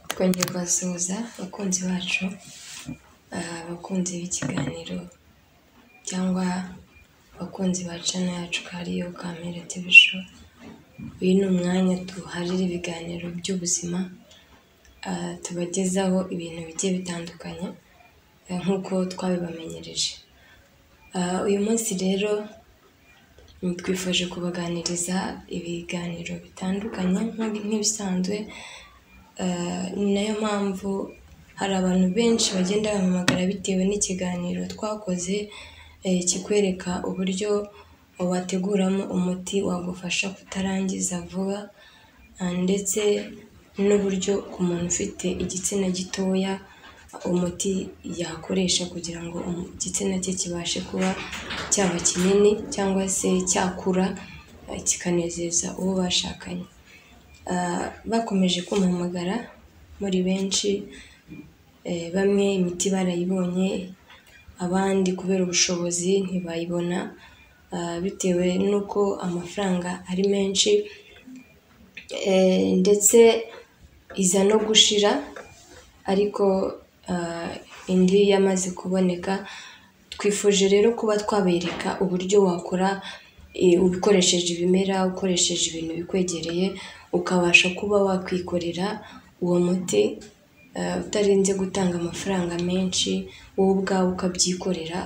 twongeye kubasuhuza abakunzi bacu, abakunzi b'ikiganiro cyangwa abakunzi ba cano yacu ko ariyo Kamere TV show, uyu ni umwanya duharira ibiganiro by'ubuzima, tubagezaho ibintu bigiye bitandukanye nk'uko twabibamenyereje, uyu munsi rero twifuje kubaganiriza ibiganiro bitandukanye nk'ibisanzwe, ni nayo mpamvu hari abantu benshi bagenda bampamagara bitewe n'ikiganiro twakoze kikwereka uburyo wateguramo umuti wagufasha kutarangiza vuba ndetse n'uburyo ku muntu ufite igitsina gitoya umuti yakoresha kugira ngo igitsina cye kibashe kuba cyaba kinini cyangwa se cyakura kikanezeza uwo bashakanye, bakomeje kumpamagara muri benshi, bamwe imiti barayibonye, abandi kubera ubushobozi ntibayibona bitewe n'uko amafaranga ari menshi ndetse iza no gushira ariko indi yamaze kuboneka, twifuje rero kuba twabereka uburyo wakora ukoresheje ibimera, ukoresheje ibintu bikwegereye, ukabasha kuba wakwikorera uwo muti utarinze gutanga amafaranga menshi, wowe ubwawe ukabyikorera,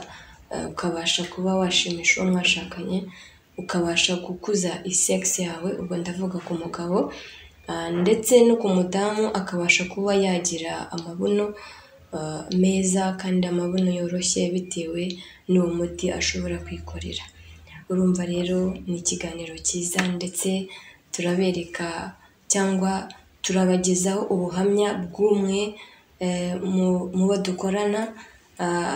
ukabasha kuba washimisha uwo mwashakanye, ukabasha gukuza sex yawe, ubwo ndavuga ku mugabo ndetse no ku mudamu akabasha kuba yagira amabuno meza kandi amabuno yoroshye bitewe n'uwo muti ashobora kwikorera, urumva rero ni ikiganiro cyiza ndetse turabereka cyangwa turabagezaho ubuhamya bw'umwe mu bo dukorana,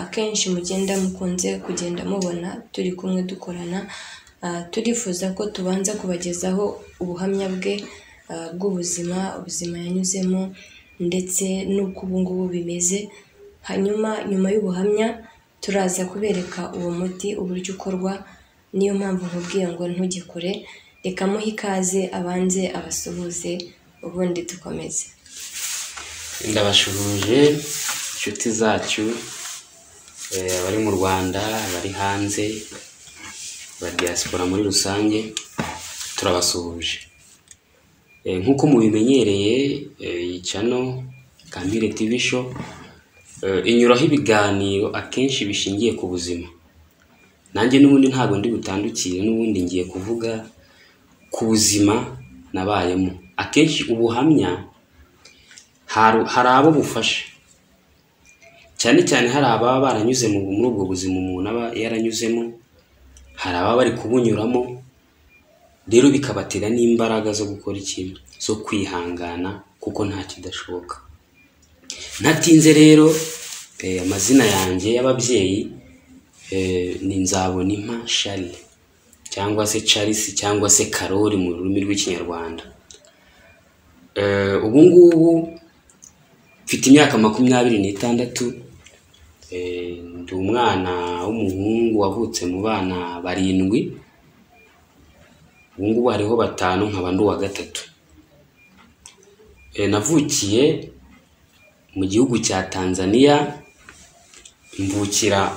akenshi mugenda mukunze kugenda mubona turi kumwe dukorana, turifuza ko tubanza kubagezaho ubuhamya bwe bw'ubuzima, ubuzima yanyuzemo ndetse n'uko ubu ngubu bimeze, hanyuma nyuma y'ubuhamya turaza kubereka uwo muti uburyo ukorwa, niyo mpamvu nkubwiye ngo ntujye kure, reka muhe ikaze abanze abasuhuze ubundi dukomeze. Ndabashuhuje inshuti zacu, abari mu Rwanda, abari hanze, aba diaspora muri rusange, turabasuhuje. Nk'uko mubimenyereye iyi cano Kampire TV show, inyuraho ibiganiro akenshi bishingiye ku buzima. Nanjye n'ubundi ntabwo ndi butandukire n'ubundi ngiye kuvuga ku buzima nabayemo. Akenshi ubuhamya hari abo bufasha, cyane cyane hari ababa baranyuze muri ubwo buzima umuntu aba yaranyuzemo, hari ababa bari kubunyuramo, rero bikabatera n'imbaraga zo gukora ikintu, zo kwihangana kuko nta kidashoboka. Ntatinze rero amazina yanjye y'ababyeyi ni Nzaboninka Charles cyangwa se Charles cyangwa se Karori mu rurimi rw'ikinyarwanda. Ubu ngubu mfite imyaka makumyabiri n'itandatu, ndi umwana w'umuhungu wavutse mu bana barindwi, ubu ngubu hariho batanu nkaba ndi uwa gatatu. Navukiye mu gihugu cya Tanzania, mvukira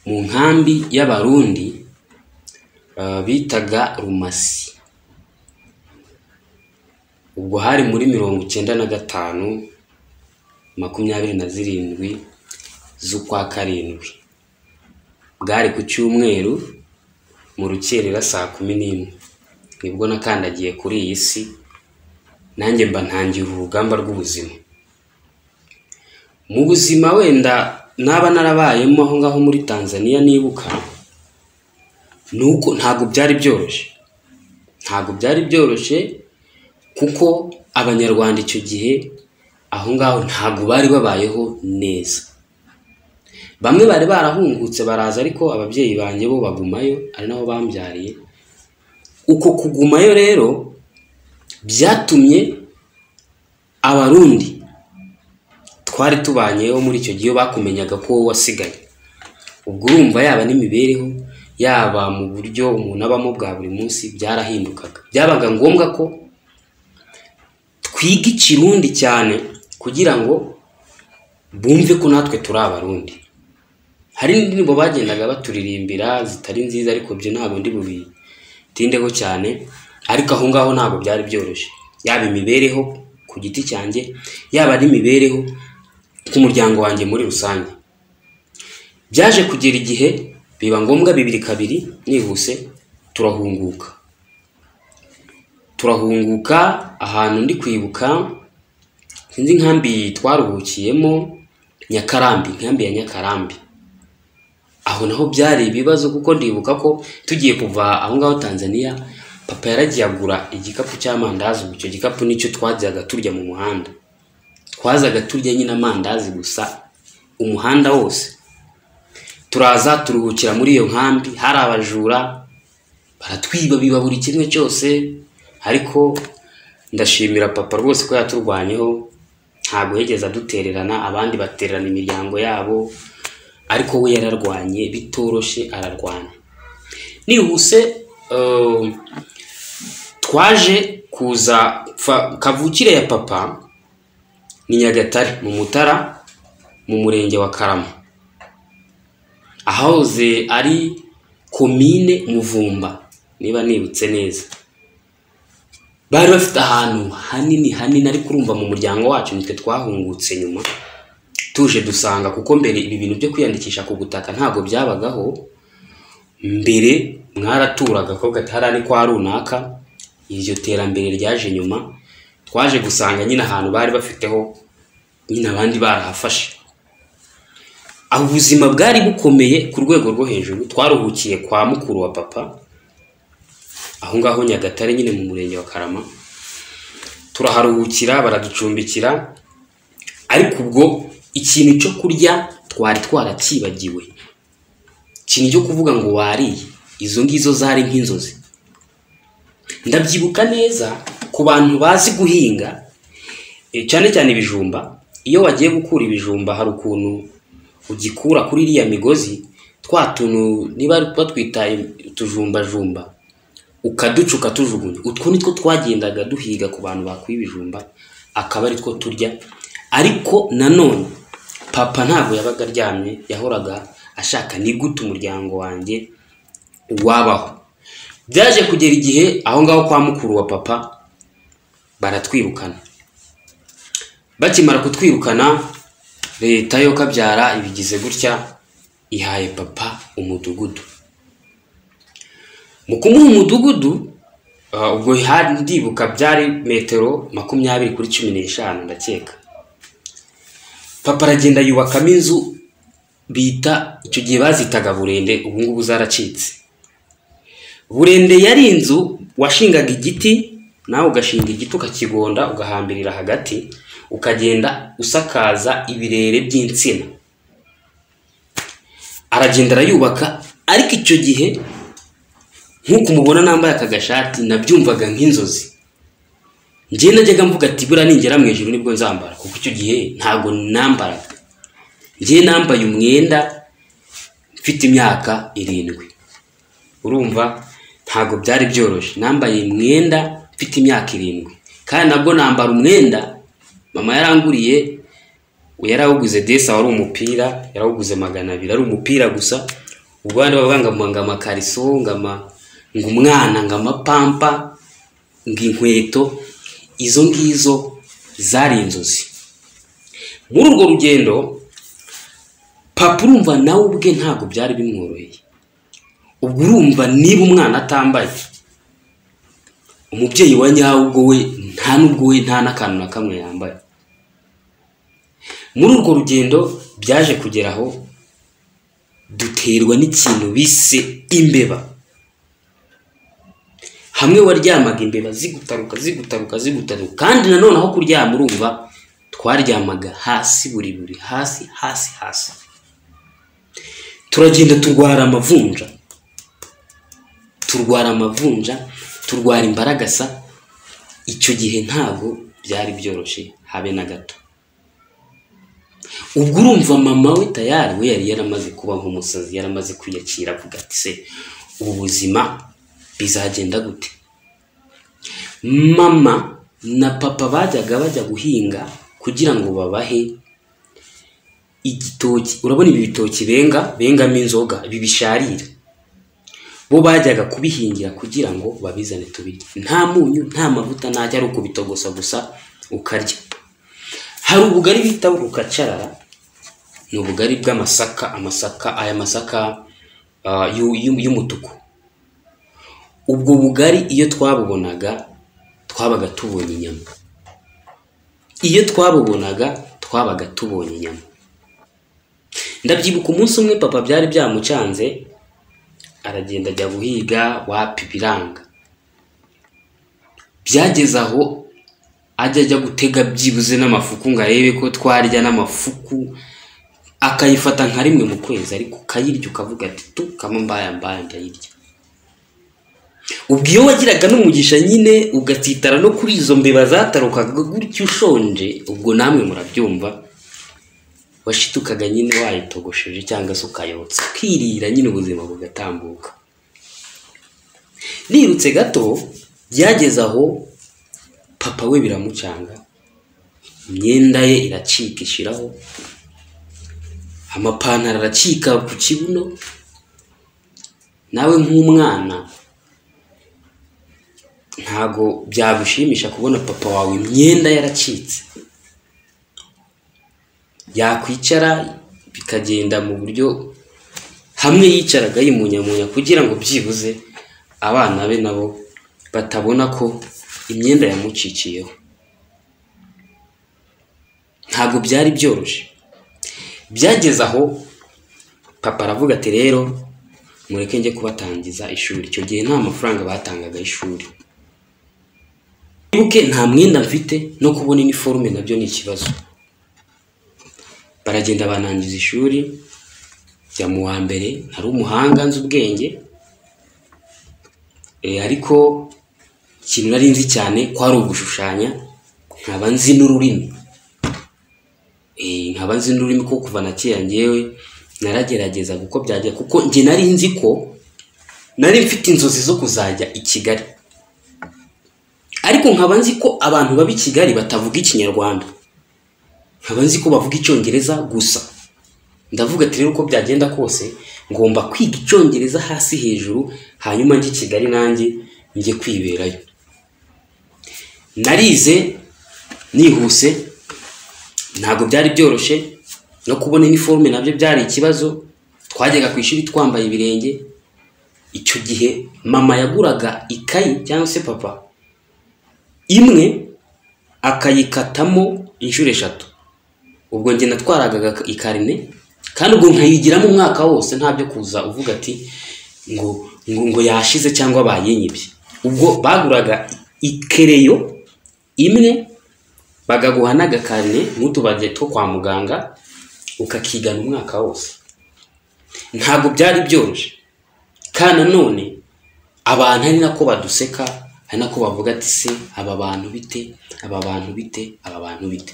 mu nkambi y'Abarundi bitaga Rumasi. Ubwo hari muri mirongo icyenda na gatanu, makumyabiri na zirindwi z'ukwa karindwi. Bwari ku cyumweru mu rukerera saa kumi n'imwe. Nibwo nakandagiye kuri iyi si, nanjye mba ntangira urugamba rw'ubuzima. Mu buzima wenda naba narabayemo aho ngaho muri Tanzania nibuka, ni uko ntabwo byari byoroshye. Ntabwo byari byoroshye kuko abanyarwanda icyo gihe aho ngaho ntabwo bari babayeho neza. Bamwe bari barahungutse baraza ariko ababyeyi banjye bo bagumayo, ari nabo bambyariye. Uko kugumayo rero byatumye Abarundi twari tubanyeho muri icyo gihe bakumenyaga ko wowe wasigaye. Ubwo urumva yaba n'imibereho, yaba mu buryo umuntu abamo bwa buri munsi byarahindukaga. Byabaga ngombwa ko twiga ikirundi cyane kugira ngo bumve ko natwe turi abarundi hari indirimbo bagendaga baturirimbira zitari nziza ariko ibyo ntabwo ndi bubitindeho cyane ariko aho ngaho ntabwo byari byoroshye yaba imibereho ku giti cyanjye yaba ari imibereho k'umuryango wanjye muri rusange byaje kugera igihe biba ngombwa bibiri kabiri nihuse turahunguka turahunguka ahantu ndi kwibuka sinzi inkambi twaruhukiyemo nyakarambi inkambi ya nyakarambi aho naho byari ibibazo kuko ndibuka ko tugiye kuva aho ngaho tanzania papa yaragiye agura igikapu cy'amandazi ubu icyo gikapu nicyo twajyaga turya mu muhanda twazaga turya nyine amandazi gusa umuhanda wose turaza turuhukira muri iyo nkambi hari abajura baratwiba biba buri kimwe cyose ariko ndashimira papa rwose ko yaturwanyeho ntabwo yigeze adutererana abandi batererana imiryango yabo ariko we yararwanye bitoroshye ararwanya nihuse eh, twaje kuza fa- kavukire ya papa ni nyagatare mu mutara mu murenge wa karama ahahoze ari komine muvumba niba nibutse neza bari bafite ahantu hanini hanini ariko urumva mu muryango wacu nitwe twahungutse nyuma tuje dusanga kuko mbere ibi bintu byo kwiyandikisha ku butaka ntabwo byabagaho mbere mwaraturaga ko gatahari ari kwa runaka iryo terambere ryaje nyuma twaje gusanga nyine ahantu bari bafiteho nyine abandi barahafashe aho ubuzima bwari bukomeye ku rwego rwo hejuru twaruhukiye kwa mukuru wa papa aho ngaho nyagatare nyine mu murenge wa karama turaharuhukira baraducumbikira ariko ubwo ikintu cyo kurya twari twarakibagiwe ikintu cyo kuvuga ngo wariye izo ngizo zari nk'inzozi ndabyibuka neza ku bantu bazi guhinga eh, cyane cyane ibijumba iyo wagiye gukura ibijumba hari ukuntu ugikura kuri iriya migozi twa tuntu niba batwita utujumbajumba ukaduca ukatujugunya utwo nitwo twagendaga duhiga ku bantu bakuye ibijumba akaba ari two turya ariko nanone papa ntabwo yabaga aryamye yahoraga ashaka ni gute umuryango wanjye wabaho byaje kugera igihe aho ngaho kwa mukuru wa papa baratwirukana bakimara kutwirukana leta yo kabyara ibigize gutya ihaye papa umudugudu mu kumuha umudugudu ah, ubwo hari- ndibuka byari metero makumyabiri kuri cumi n'eshanu ndakeka papa aragenda yubakamo inzu bita icyo gihe bazitaga burende ubu ngubu zaracitse burende yari inzu washingaga igiti nawe ugashinga igiti ukakigonda ugahambirira hagati ukagenda usakaza ibirere by'insina aragenda arayubaka ariko icyo gihe nk'uko umubona nambaye aka gashati nabyumvaga nk'inzozi njye najyaga mvuga ati buriya ningera mu ijoro nibwo nzambara kuko icyo gihe ntabwo nambaraga njye nambaye umwenda mfite imyaka irindwi urumva ntabwo byari byoroshye nambaye imyenda mfite imyaka irindwi kandi nabwo nambara umwenda mama yaranguriye yarawuguze desa wari umupira yarawuguze magana abiri ari umupira gusa ubandi bavuga ngo ngo amakariso ngo ama ngo umwana ngo amapampa ngo inkweto izo ngizo zari inzozi muri urwo rugendo papa urumva nawe ubwe ntabwo byari bimworoheye ubwo urumva niba umwana atambaye umubyeyi wa nyawe ubwo we nta n'ubwo we nta n'akantu na kamwe yambaye muri urwo rugendo byaje kugera aho duterwa n'ikintu bise imbeba hamwe waryamaga imbeba zigutaruka zigutaruka zigutaruka kandi nanone aho kuryama urumva twaryamaga hasi buri buri hasi hasi hasi turagenda turwara amavunja turwara amavunja turwara imbaragasa icyo gihe ntabwo byari byoroshye habe na gato ubwo urumva mama we tayari we yari yaramaze kuba nk'umusazi yaramaze kwiyakira avuga ati se ubu buzima bizagenda gute mama na papa bajyaga bajya guhinga kugira ngo babahe igitoki urabona ibi bitoki benga bengamo inzoga ibi bisharira bo bajyaga kubihingira kugira ngo babizane tubirye nta munyu nta mavuta ntajya ari ukubitogosa gusa ukarya hari ubugari bita rukacarara ni ubugari bw'amasaka amasaka aya masaka ah, yu- yu- y'umutuku ubwo bugari iyo twabubonaga twabaga tubonye inyama iyo twabubonaga twabaga tubonye inyama ndabyibuka umunsi umwe papa byari byamucanze aragenda ajya guhiga wapi biranga byageze aho ajya ajya gutega byibuze n'amafuku ngo arebe ko twarya n'amafuku akayifata nka rimwe mu kwezi ariko ukayirya ukavuga ati tu kama mbaya mbaya ndayirya ubwo iyo wagiraga n'umugisha nyine ugatsitara no kuri izo mbeba zatarukaga gutyo ushonje ubwo namwe murabyumva washitukaga nyine wayitogosheje cyangwa se ukayotsa ukirira nyine ubuzima bugatambuka nirutse gato byageze aho papa we biramucanga imyenda ye iracika ishiraho amapantaro aracika ku kibuno nawe nk'umwana ntago byagushimisha kubona papa wawe imyenda yaracitse yakwicara bikagenda mu buryo hamwe yicaraga yimunyamunya kugira ngo byibuze abana be nabo batabona ko imyenda yamucikiyeho ntabwo byari byoroshye byageze aho papa aravuga ati rero mureke njye kubatangiza ishuri icyo gihe nta mafaranga batangaga y'ishuri mwibuke nta mwenda mfite no kubona iniforume nabyo ni ikibazo baragenda banangiza ishuri njya mu wa mbere nari umuhanga nzi ubwenge Eh, ariko ikintu nari nzi cyane kwari ugushushanya nkaba nzi n'ururimi Eh, nkaba nzi n'ururimi ko kuva na kera ngewe naragerageza kuko byajya kuko njye nari nzi ko nari mfite inzozi zo kuzajya i kigali ariko nkaba nzi ko abantu baba i kigali batavuga ikinyarwanda nkaba nzi ko bavuga icyongereza gusa ndavuga ati rero uko byagenda kose ngomba kwiga icyongereza hasi hejuru hanyuma njye i kigali nanjye njye kwiberayo narize nihuse ntabwo byari byoroshye no kubona iniforume nabyo byari ikibazo twajyaga ku ishuri twambaye ibirenge icyo gihe mama yaguraga ikayi cyangwa se papa imwe akayikatamo inshuro eshatu ubwo njye natwaraga ikarine kandi ubwo nkayigiramo umwaka wose ntabyo kuza uvuga ati ngo ngo ngo yashize cyangwa bayinyibye ubwo baguraga ikereyo imwe bakaguha n'agakarine n'utubage two kwa muganga ukakigana umwaka wose ntabwo byari byoroshye kandi nanone abantu ari nako baduseka ari nako bavuga ati se aba bantu bite aba bantu bite aba bantu bite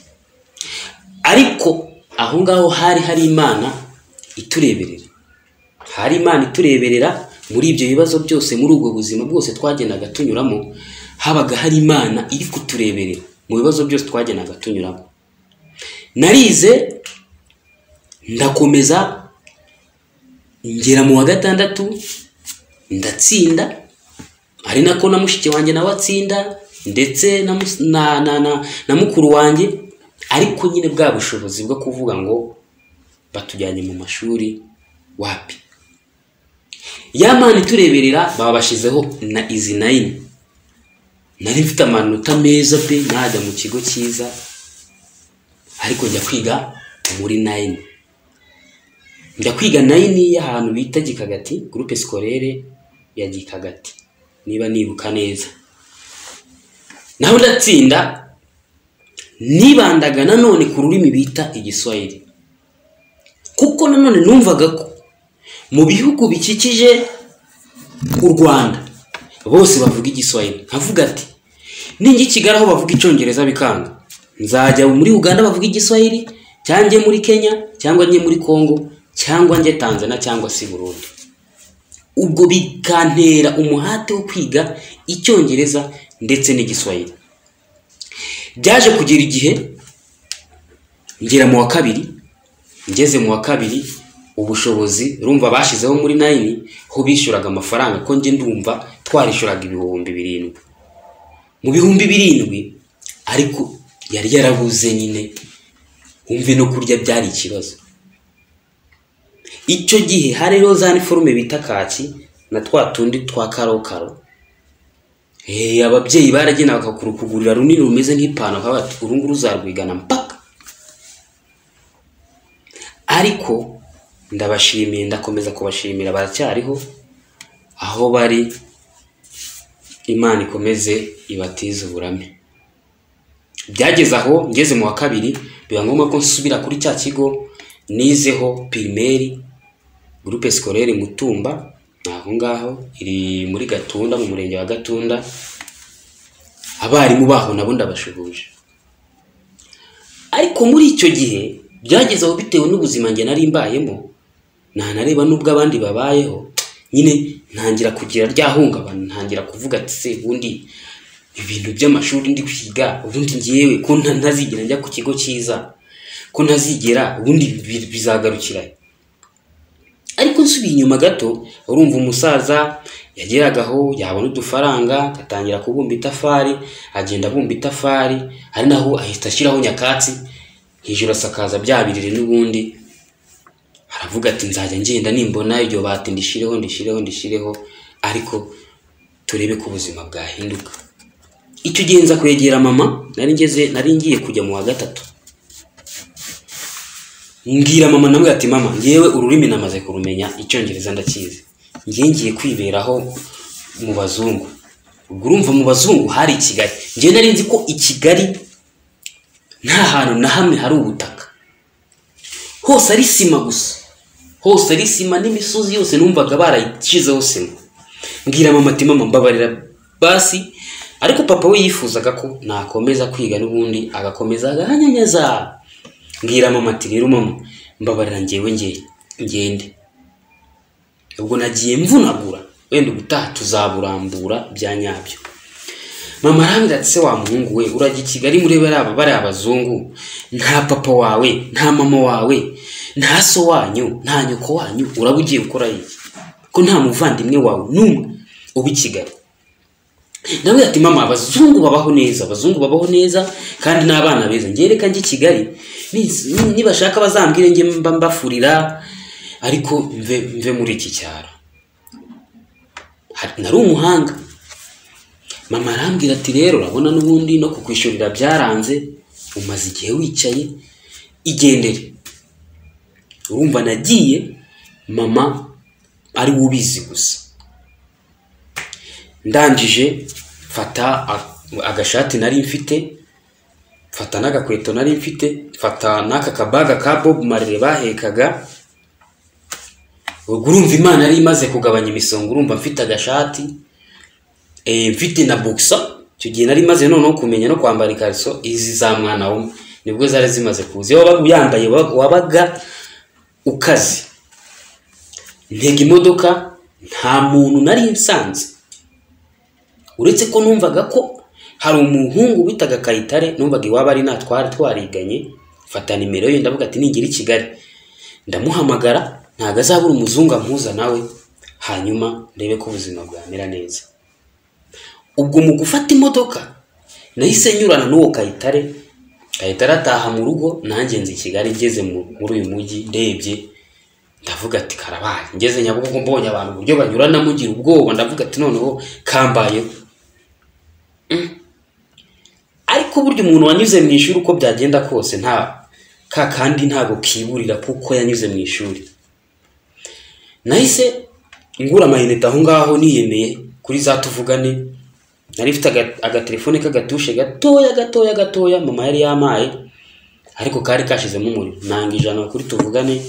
ariko aho ngaho hari hari imana itureberera hari imana itureberera muri ibyo bibazo byose muri ubwo buzima bwose twagendaga tunyuramo habaga hari imana iri kutureberera mu bibazo byose twagendaga tunyuramo narize ndakomeza ngera mu wa gatandatu ndatsinda ari nako na mushiki wanjye nawe atsinda ndetse na, mus- na, na, na, na mukuru wanjye ariko nyine bwa bushobozi bwo kuvuga ngo batujyanye mu mashuri wapi ya mani itureberera babashizeho na izi nayini nari mfite amanota meza pe najya mu kigo cyiza ariko njya kwiga muri nayini njya kwiga nayini y'ahantu bita gikagati gurupe sikorere ya gikagati niba nibuka neza naho ndatsinda nibandaga nanone ku rurimi bita igiswahili kuko nanone numvaga ko mu bihugu bikikije u rwanda bose bavuga igiswahili nkavuga ati ninjye i kigali aho bavuga icyongereza bikanga nzajya muri uganda bavuga igiswahili cyangwa njye muri kenya cyangwa njye muri kongo cyangwa njye tanzania cyangwa se i burundi ubwo bikantera umuhate wo kwiga icyongereza ndetse n'igiswahili byaje kugera igihe ngera mu wa kabiri ngeze mu wa kabiri ubushobozi rumva bashyizeho muri nayini ho bishyuraga amafaranga ko njye ndumva twarishyuraga ibihumbi birindwi mu bihumbi birindwi ariko yari yarabuze nyine wumve no kurya byari ikibazo icyo gihe hariho za niforume bita kaki na twa tundi twa karokaro Eh, ababyeyi baragenda bakakurukugurira runini rumeze nk'ipantaro bakaba bati uru nguru uzarwigana mpaka ariko ndabashimiye ndakomeza kubashimira baracyariho aho bari imana ikomeze ibatize uburame byageze aho ngeze mu wa kabiri biba ngombwa ko nsubira kuri cya kigo nizeho pirimeri gurupe sikorere mutumba ni aho ngaho iri muri gatunda mu murenge wa gatunda abarimu baho nabo ndabashuhuje ariko muri icyo gihe byagezeho bitewe n'ubuzima njye nari mbayemo ntanareba n'ubwo abandi babayeho nyine ntangira kugira rya hungabana ntangira kuvuga ati se ubundi ibintu by'amashuri ndi kwiga ubundi ngewe ko nta- ntazigera njya ku kigo cyiza ko ntazigera ubundi bi- bizagarukira he?" ariko nsubiye inyuma gato urumva umusaza yageragaho yabona udufaranga agatangira kubumba itafari agenda abumba itafari ari naho ahita ashyiraho nyakatsi hejuru asakaza bya biriri n'ubundi aravuga ati nzajya ngenda nimbona iryo bati ndishireho ndishireho ndishireho ariko turebe ko ubuzima bwahinduka icyo gihe nza kwegera mama nari ngeze nari ngiye kujya mu wa gatatu mbwira mama nawe ati mama ngewe ururimi namaze kurumenya icyongereza ndakizi ngewe ngiye kwiberaho mu bazungu ubwo urumva mu bazungu hari i kigali ngewe nari nzi ko i kigali nta hantu na hamwe hari ubutaka hose ari sima gusa hose ari sima n'imisozi yose numvaga barayishyizeho sima mbwira mama ati mama mbabarira basi ariko papa we yifuzaga ko nakomeza kwiga n'ubundi agakomeza agahanyanyaza mbwira mama ati rero mama mbabarira ngewe nge ngende ubwo nagiye mvunagura wenda ubutaha tuzaburambura bya nyabyo mama arambwira ati se wa muhungu we urajya i kigali muri bariya bariya abazungu nta papa wawe nta mama wawe nta so wanyu nta nyoko wanyu uraba ugiye gukora iki ko nta muvandimwe wawe n'umwe uba i kigali nawe ati mama abazungu babaho neza abazungu babaho neza kandi n'abana beza njye reka njye i kigali ni- ni- nibashaka bazambwire njye mba mbafurira ariko mve mve muri iki cyaro Hari- nari umuhanga mama arambwira ati rero urabona n'ubundi no kukwishyurira byaranze umaze igihe wicaye igendere urumva nagiye mama ari we ubizi gusa ndangije mfata a- agashati nari mfite mfata n'agakweto nari mfite mfata n'aka kabaga ka bob marire bahekaga ubwo urumva imana yari imaze kugabanya imisonga urumva mfite agashati eh, mfite na buksa icyo gihe nari maze noneho kumenya no kwambara ikariso izi za mwana wumwe nibwo zari zimaze kuza iyo wabaga uyambaye wa- wabaga ukaze ntega imodoka nta muntu nari nsanze uretse ko numvaga ko hari umuhungu witaga kayitare numvaga iwabo ari nta twari twariganye mfata nimero ye ndavuga ati ningira i kigali ndamuhamagara ntabwo azabura umuzungu ampuza nawe hanyuma ndebe ko ubuzima bwamera neza ubwo mu gufata imodoka nahise nyurana n'uwo kayitare kayitare ataha mu rugo nanjye nzi i kigali ngeze mu- muri uyu mujyi ndebye ndavuga ati karabaye ngeze nyabugogo mbonye abantu uburyo banyuranamo ngira ubwoba ndavuga ati noneho kambayeho Mm. ariko burya umuntu wanyuze mu ishuri uko byagenda kose nta ka kandi ntabwo kiburira kuko yanyuze mu ishuri nahise ngura amayinite aho ngaho niyemeye kuri za tuvugane nari mfite aga- agatelefone k'agatushe gatoya gatoya gatoya mama yari yamaye ariko kari kashizemo umuriro nanga ijana kuri tuvugane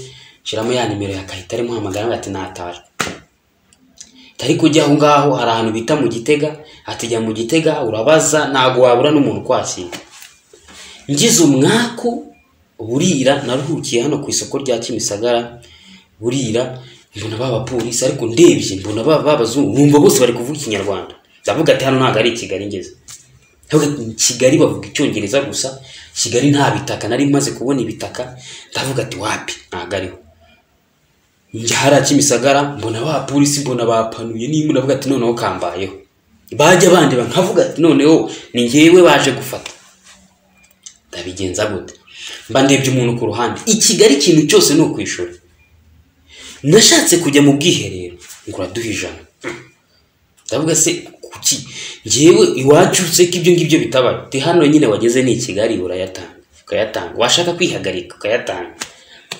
nshyiramo ya nimero ya kahita muhamagara ati natajwe tari kujya aho ngaho hari ahantu bita mu gitega ati jya mu gitega urabaza ntabwo wabura n'umuntu ukwakira ngize umwaku burira naruhukiye hano ku isoko rya kimisagara burira mbona ba bapolisi ariko ndebye mbona ba ba bazungu numva bose bari kuvuga ikinyarwanda ndavuga ati hano ntabwo ari i kigali ngeze Ndavuga ati, "Ni kigali bavuga icyongereza gusa kigali nta bitaka nari maze kubona ibitaka ndavuga ati wapi ntabwo ariho njya hariya kimisagara mbona ba polisi mbona bapanuye niba ndavuga ati noneho kambayeho bajya bandeba nkavuga ati noneho ni ngewe baje gufata ndabigenza gute mba ndebye umuntu ku ruhande i kigali ikintu cyose ni ukwishura nashatse kujya mu bwiherero ngo uraduha ijana ndavuga se kuki ngewe iwacu se ko ibyo ngibyo bitabaye ti hano nyine wageze ni i kigali urayatanga ukayatanga washaka kwihagarika ukayatanga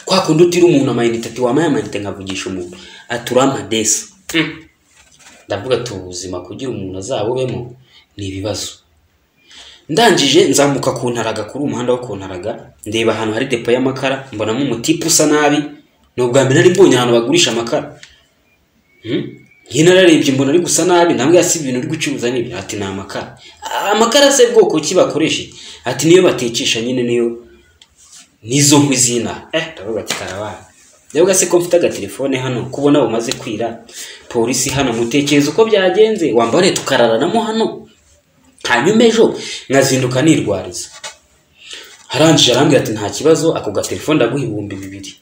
kwa kundi utira umuntu amayinite ati wampaye amayinite nkavugisha umuntu ati uramadesi ndavuga ati ubuzima kugira umuntu azabubemo ni ibibazo ndangije nzamuka ku ntaraga kuri umuhanda wo ku ntaraga ndeba ahantu hari depo y'amakara mbonamo umutipe usa nabi ni ubwa mbere nari mbonye ahantu bagurisha amakara nararebye mbona ari gusa nabi ntabwo si ibintu uri gucuruza n'ibi ati ni amakara amakara se bwoko ki bakoresha ati niyo batecisha nyine niyo nizo nkwi zina eh ndavuga ati karabaye ndavuga se ko mfite agatelefone hano kubona bumaze kwira polisi hano mutekereza uko byagenze wambare tukararanamo hano hanyuma ejo nkazinduka nirwariza harangije arambwira ati nta kibazo ako gatelefone ndaguha ibihumbi bibiri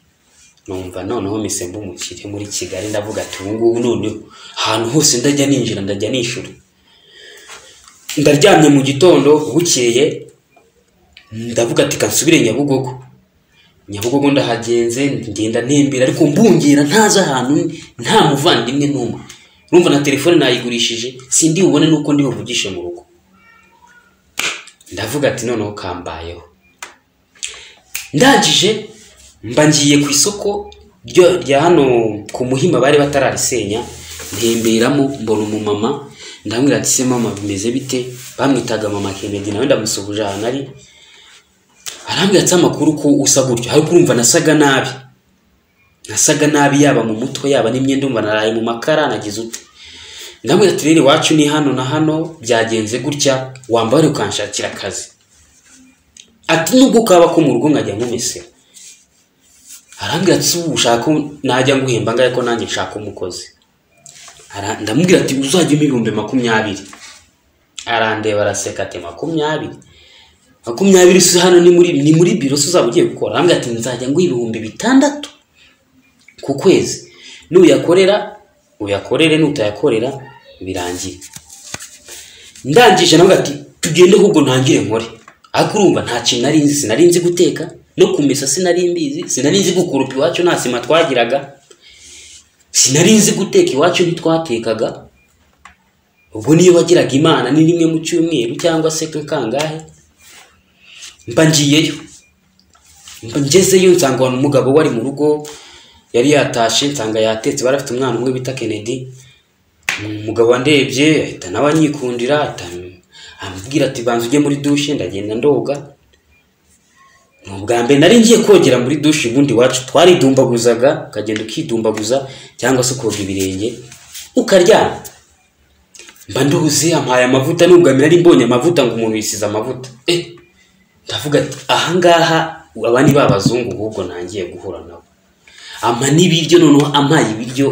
numva noneho misemba umukire muri kigali ndavuga ati ubu ngubu noneho ahantu hose ndajya ninjira ndajya nishyura ndaryamye mu gitondo bukeye ndavuga ati kansubire nyabugogo nyabugogo ndahagenze ngenda ntembera ariko mbungera ntazi ahantu nta muvandimwe n'umwe urumva na telefone nayigurishije sindi bubone n'uko ndi buvugishe mu rugo ndavuga ati noneho kambayeho ndangije mba ngiye ku isoko rya hano ku muhima bari batararisenya ntemberamo mbona umumama ndamubwira ati se mama bimeze bite bamwitaga mama kenedi nawe ndamusuhuje ahantu ari arambwira ati amakuru ko usa gutyo ariko urumva nasaga nabi nasaga nabi yaba mu mutwe yaba n'imyenda umva naraye mu makara nagize ute ndamubwira ati rero iwacu ni hano na hano byagenze gutya wambare ukanshakira akazi ati nubwo kaba ko mu rugo nkajya nkumesera arambwira ati ubu ushaka najya nguhemba ngahe ko nanjye nshaka umukozi ndamubwira ati uzajyemo ibihumbi makumyabiri arandeba araseka ati makumyabiri makumyabiri si hano ni muri ni muri biro si uzaba ugiye gukora arambwira ati nzajya nguha ibihumbi bitandatu ku kwezi nuyakorera uyakorere nutayakorera birangiye ndangije nawe ati tugende ahubwo ntangire nkore ariko urumva nta kintu nari nzi sinari nzi guteka no kumesa sinari mbizi sinari nzi gukurupa iwacu nta sima twagiraga sinari nzi guteka iwacu ntitwatekaga ubwo niyo wagiraga imana ni rimwe mu cyumweru cyangwa se kangahe mba ngiyeyo mba ngezeyo nsanga umugabo wari mu rugo yari yatashe nsanga yatetse bari afite umwana umwe bita kennedy umugabo wandebye ahita nawe anyikundira amubwira ati banza ujye muri dushe ndagenda ndoga ni ubwa mbere nari ngiye kogera muri dushe ubundi iwacu twaridumbaguzaga ukagenda ukidumbaguza cyangwa se ukoga ibirenge ukaryama mba nduhuze ampaye amavuta n'ubwa mbere nari mbonye amavuta ngo umuntu yisize amavuta eh ndavuga ati ahangaha aba ni babazungu ahubwo ntangiye guhura nabo ama n'ibiryo noneho amaye ibiryo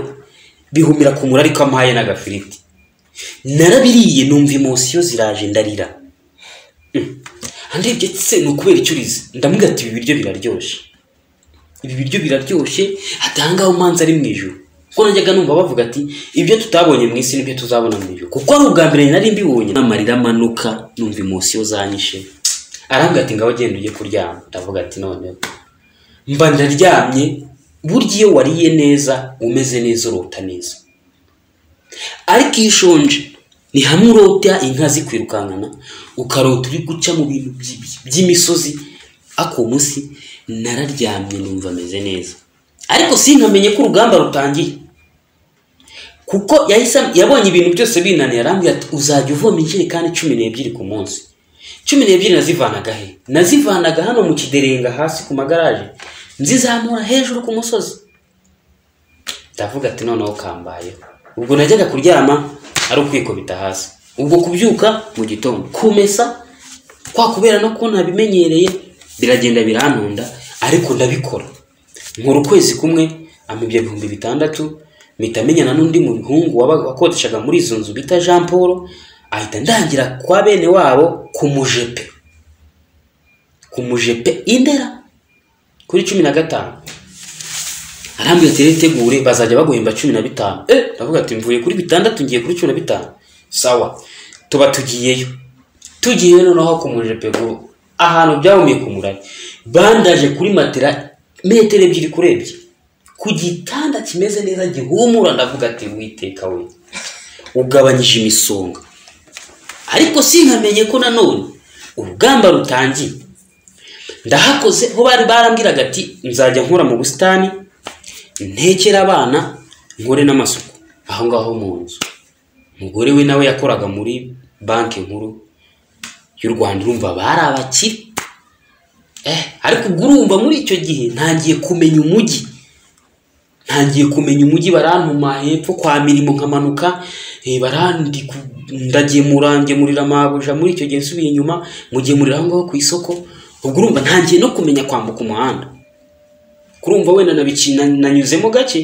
bihumira ku muri ariko amaye n'agafiriti narabiriye numva imosiyo ziraje ndarira ndebye se ni ukubera icyo urizi ndamubwira ati ibi biryo biraryoshye ibi biryo biraryoshye atangaho umanza ari mu ijoro kuko najyaga numva bavuga ati ibyo tutabonye mu isi nibyo tuzabona mu ijoro kuko ari ubwa mbere nari mbibonye n'amarira amanuka numva imosiyo zanyishe arambwira ati ngaho genda ujye kuryama ndavuga ati noneho mba ndaryamye burya iyo wariye neza umeze neza urota neza ariko iyo ushonje ni hamwe urota inka zikwirukankana ukarota uri guca mu bintu by'imisozi ako munsi nararyamye numva ameze neza ariko sinkamenye ko urugamba rutangiye kuko yahise yabonye ibintu byose binaniye arambwira ati uzajya uvoma injerekani cumi n'ebyiri ku munsi cumi n'ebyiri nazivanaga he nazivanaga hano mu kiderenga hasi ku magaraje nzizamura hejuru ku musozi ndavuga ati noneho kambayeho ubwo najyaga kuryama ari ukwikubita hasi ubwo kubyuka mu gitondo kumesa kwa kubera no kubona nabimenyereye biragenda biranunda ariko ndabikora nkora ukwezi kumwe amibye ibihumbi bitandatu mpita menyana n'undi muhungu wakodeshaga muri izo nzu bita jean paul ahita ndangira kwa bene wabo ku mujepe ku mujepe indera kuri cumi na gatanu arambwira ati "Tegure, bazajya baguhemba cumi na bitanu eh ndavuga ati mvuye kuri bitandatu ngiye kuri cumi na bitanu sawa tuba tugiyeyo tugiye noneho ku mujepe guru ahantu byahumiye ku murari bandaje kuri matera metero ebyiri kurebye ku gitanda kimeze neza gihumura ndavuga ati witeka we ugabanyije imisonga ariko sinkamenye ko nanone urugamba rutangiye ndahakoze ho bari barambwiraga ati nzajya nkora mu busitani ntekere abana nkore n'amasuku aho ngaho mu nzu umugore we nawe yakoraga muri banki nkuru y'u rwanda urumva bari abakire eh ariko ubwo urumva muri icyo gihe ntangiye kumenya umujyi ntangiye kumenya umujyi barantuma hepfo kwa mirimo nkamanuka eh, barandi ndagemura ngemurira amabuja muri icyo gihe nsubiye inyuma mugemurira aho ngaho ku isoko ubwo urumva ntangiye no kumenya kwambuka umuhanda kurumva wenda nabiki- na- nanyuzemo gake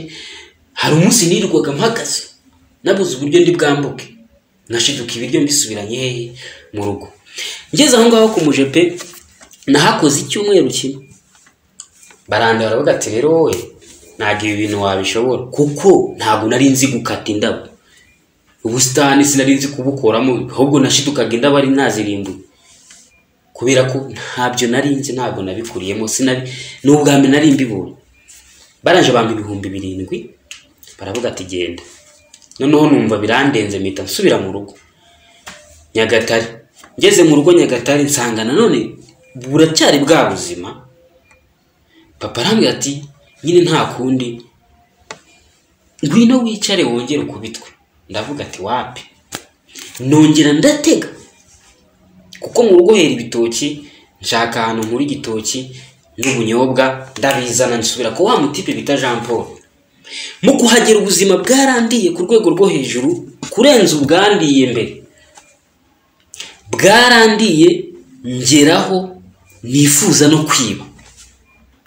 hari umunsi nirirwaga mpagaze nabuze uburyo ndi bwambuke nashiduka ibiryo mbisubiranye hehe mu rugo ngeze aho ngaho ku mujepe nahakoze icyumweru kimwe baranda baravuga ati rero wowe ntabwo ibi bintu wabishobora kuko ntabwo nari nzi gukata indabo ubusitani sinari nzi kubukoramo ahubwo nashidukaga indabo ari nazirimbuye kubera ko ntabyo nari nzi ntabwo nabikuriyemo sinabi ni ubwa mbere nari mbibonye baranje bampa ibihumbi birindwi baravuga ati genda noneho numva birandenze mpita nsubira mu rugo nyagatare ngeze mu rugo nyagatare nsanga nanone buracyari bwa buzima papa arambwira ati nyine nta kundi ngwino wicare wongere ukubitwe ndavuga ati wapi nongera ndatega kuko mu rugo hera ibitoki nshaka ahantu nkura igitoki n'ubunyobwa ndabizana nsubira ko wa mutipe bita jean paul mu kuhagera ubuzima bwarandiye ku rwego rwo hejuru kurenza ubwandiye mbere bwarandiye ngeraho nifuza no kwiba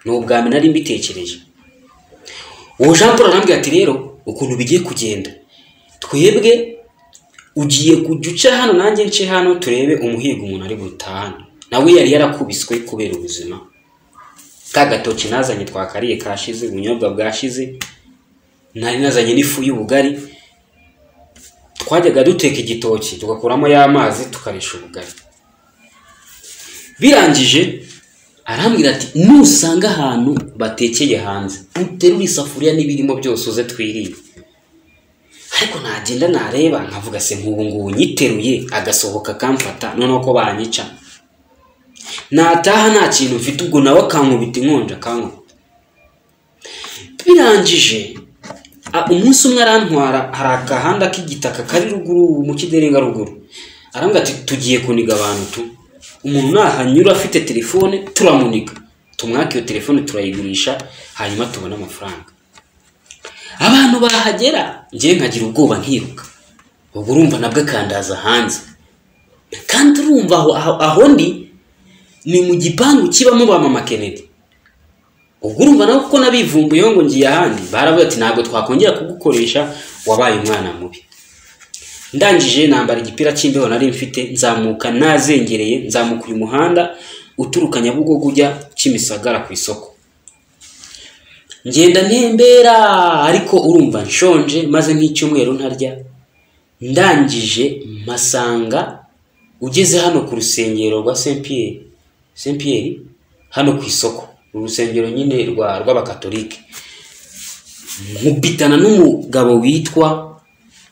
ni ubwa mbere nari mbitekereje uwo jean paul arambwira ati rero ukuntu bigiye kugenda twebwe ugiye kujya uca hano nanjye nce hano turebe umuhigo umuntu ari butahane nawe yari yarakubiswe kubera ubuzima ka gatoki nazanye twakariye kashize ubunyobwa bwashize nari nazanye n'ifu y'ubugari twajyaga duteka igitoki tugakuramo y'amazi tukarisha ubugari birangije arambwira ati nusanga ahantu batekeye hanze uterure isafuriya n'ibirimo byose uze twirire ariko nagenda nareba nkavuga se nk'ubu ngubu nyiteruye agasohoka akamfata noneho ko banyica nataha nta kintu mfite ubwo nawe akankubita inkonja akankubita birangije a- umunsi umwe arantwara hari agahanda k'igitaka kari ruguru mu kiderenga ruguru arambwira ati tugiye kuniga abantu tu umuntu nahanyura afite telefone turamuniga tumwaka iyo telefone turayigurisha hanyuma tubone amafaranga abantu bahagera njyewe nkagira ubwoba nkiruka ubwo urumva nabwo akandaza hanze kandi urumva aho, aho, aho ndi ni mu gipangu kibamo ba mama Kennedy ubwo urumva nawe kuko nabivumbuyeho ngo ngiye ahandi baravuga ati ntabwo twakongera kugukoresha wabaye umwana mubi ndangije nambara igipira cy'imbeho nari mfite nzamuka nazengereye nzamuka uyu muhanda uturuka nyabugogo ujya kimisagara ku isoko ngenda ntembera ariko urumva nshonje maze nk'icyumweru ntarya ndangije masanga ugeze hano ku rusengero rwa saint pierre saint pierre hano ku isoko uru rusengero nyine rwa rw'abakatolike nkubitana n'umugabo witwa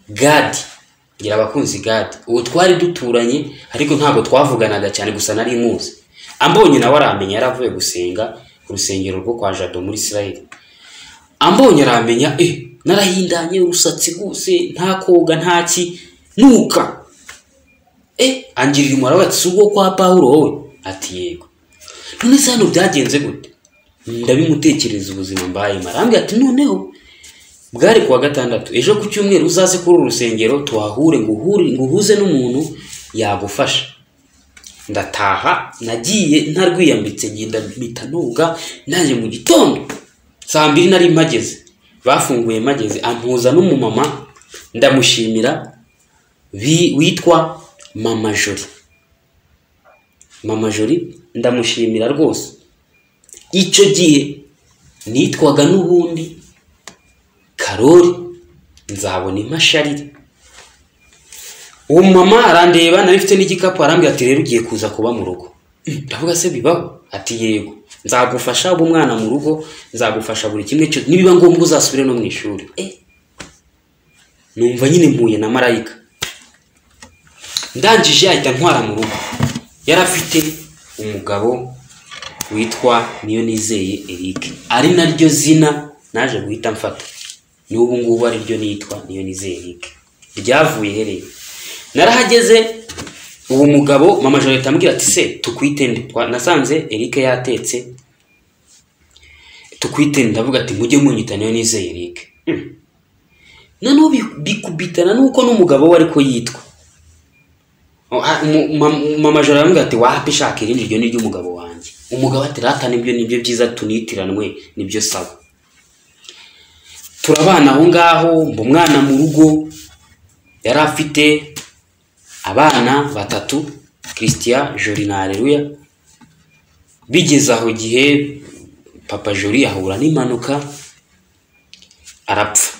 gadi ngira abakunzi gadi uwo twari duturanye ariko ntabwo twavuganaga cyane gusa nari muzi ambonye nawe aramenya yaravuye gusenga ku rusengero rwo kwa jado muri isirayeli ambonye aramenya eh narahindanye urusatsi rwose nta koga nta ki nuka eh angirira umumaro ati si ubwo kwa pawulo wowe ati yego none se hano byagenze gute ndabimutekereza ubuzima mbayemo arambwira ati noneho bwari kuwa gatandatu ejo ku cyumweru uzaze kuri uru rusengero tuhahure nguhure nguhuze n'umuntu yagufasha ndataha nagiye ntarwiyambitse ngenda mpita noga nanjye mu gitondo saa mbiri nari mpageze bafunguye mpageze ampuza n'umumama ndamushimira bi- witwa mama jori mama jori ndamushimira rwose icyo gihe nitwaga n'ubundi karori nzabona imashari uwo mama arandeba nari mfite n'igikapu arambwira ati rero ugiye kuza kuba mu rugo ndavuga se bibaho ati yego nzagufasha uba umwana mu rugo nzagufasha buri kimwe cyose nibiba ngombwa uzasubire no mu ishuri Eh. numva nyine mpuye na marayika ndangije ahita ntwara mu rugo yari afite umugabo witwa niyo nizeye eric ari naryo zina naje guhita mfata n'ubu ngubu ariryo nitwa niyo nizeye eric ryavuye ihereye narahageze uwo mugabo mama joreta ambwira ati se tukwite nde Twa- nasanze eric yatetse tukwite nde ndavuga ati mujye munyita niyo nizeye eric Hmm. noneho bi- bikubitana n'uko n'umugabo we ariko yitwa Oh, ah, mu- ma- mama joro yaramubwira ati wapi shaka irindi ryo ni ry'umugabo wanjye umugabo ati rata nibyo nibyo byiza tunitiranwe nibyo saba turabana aho ngaho mba umwana mu rugo yari afite abana batatu christian jori na areruya bigeze aho gihe papa jori ahura n'impanuka arapfa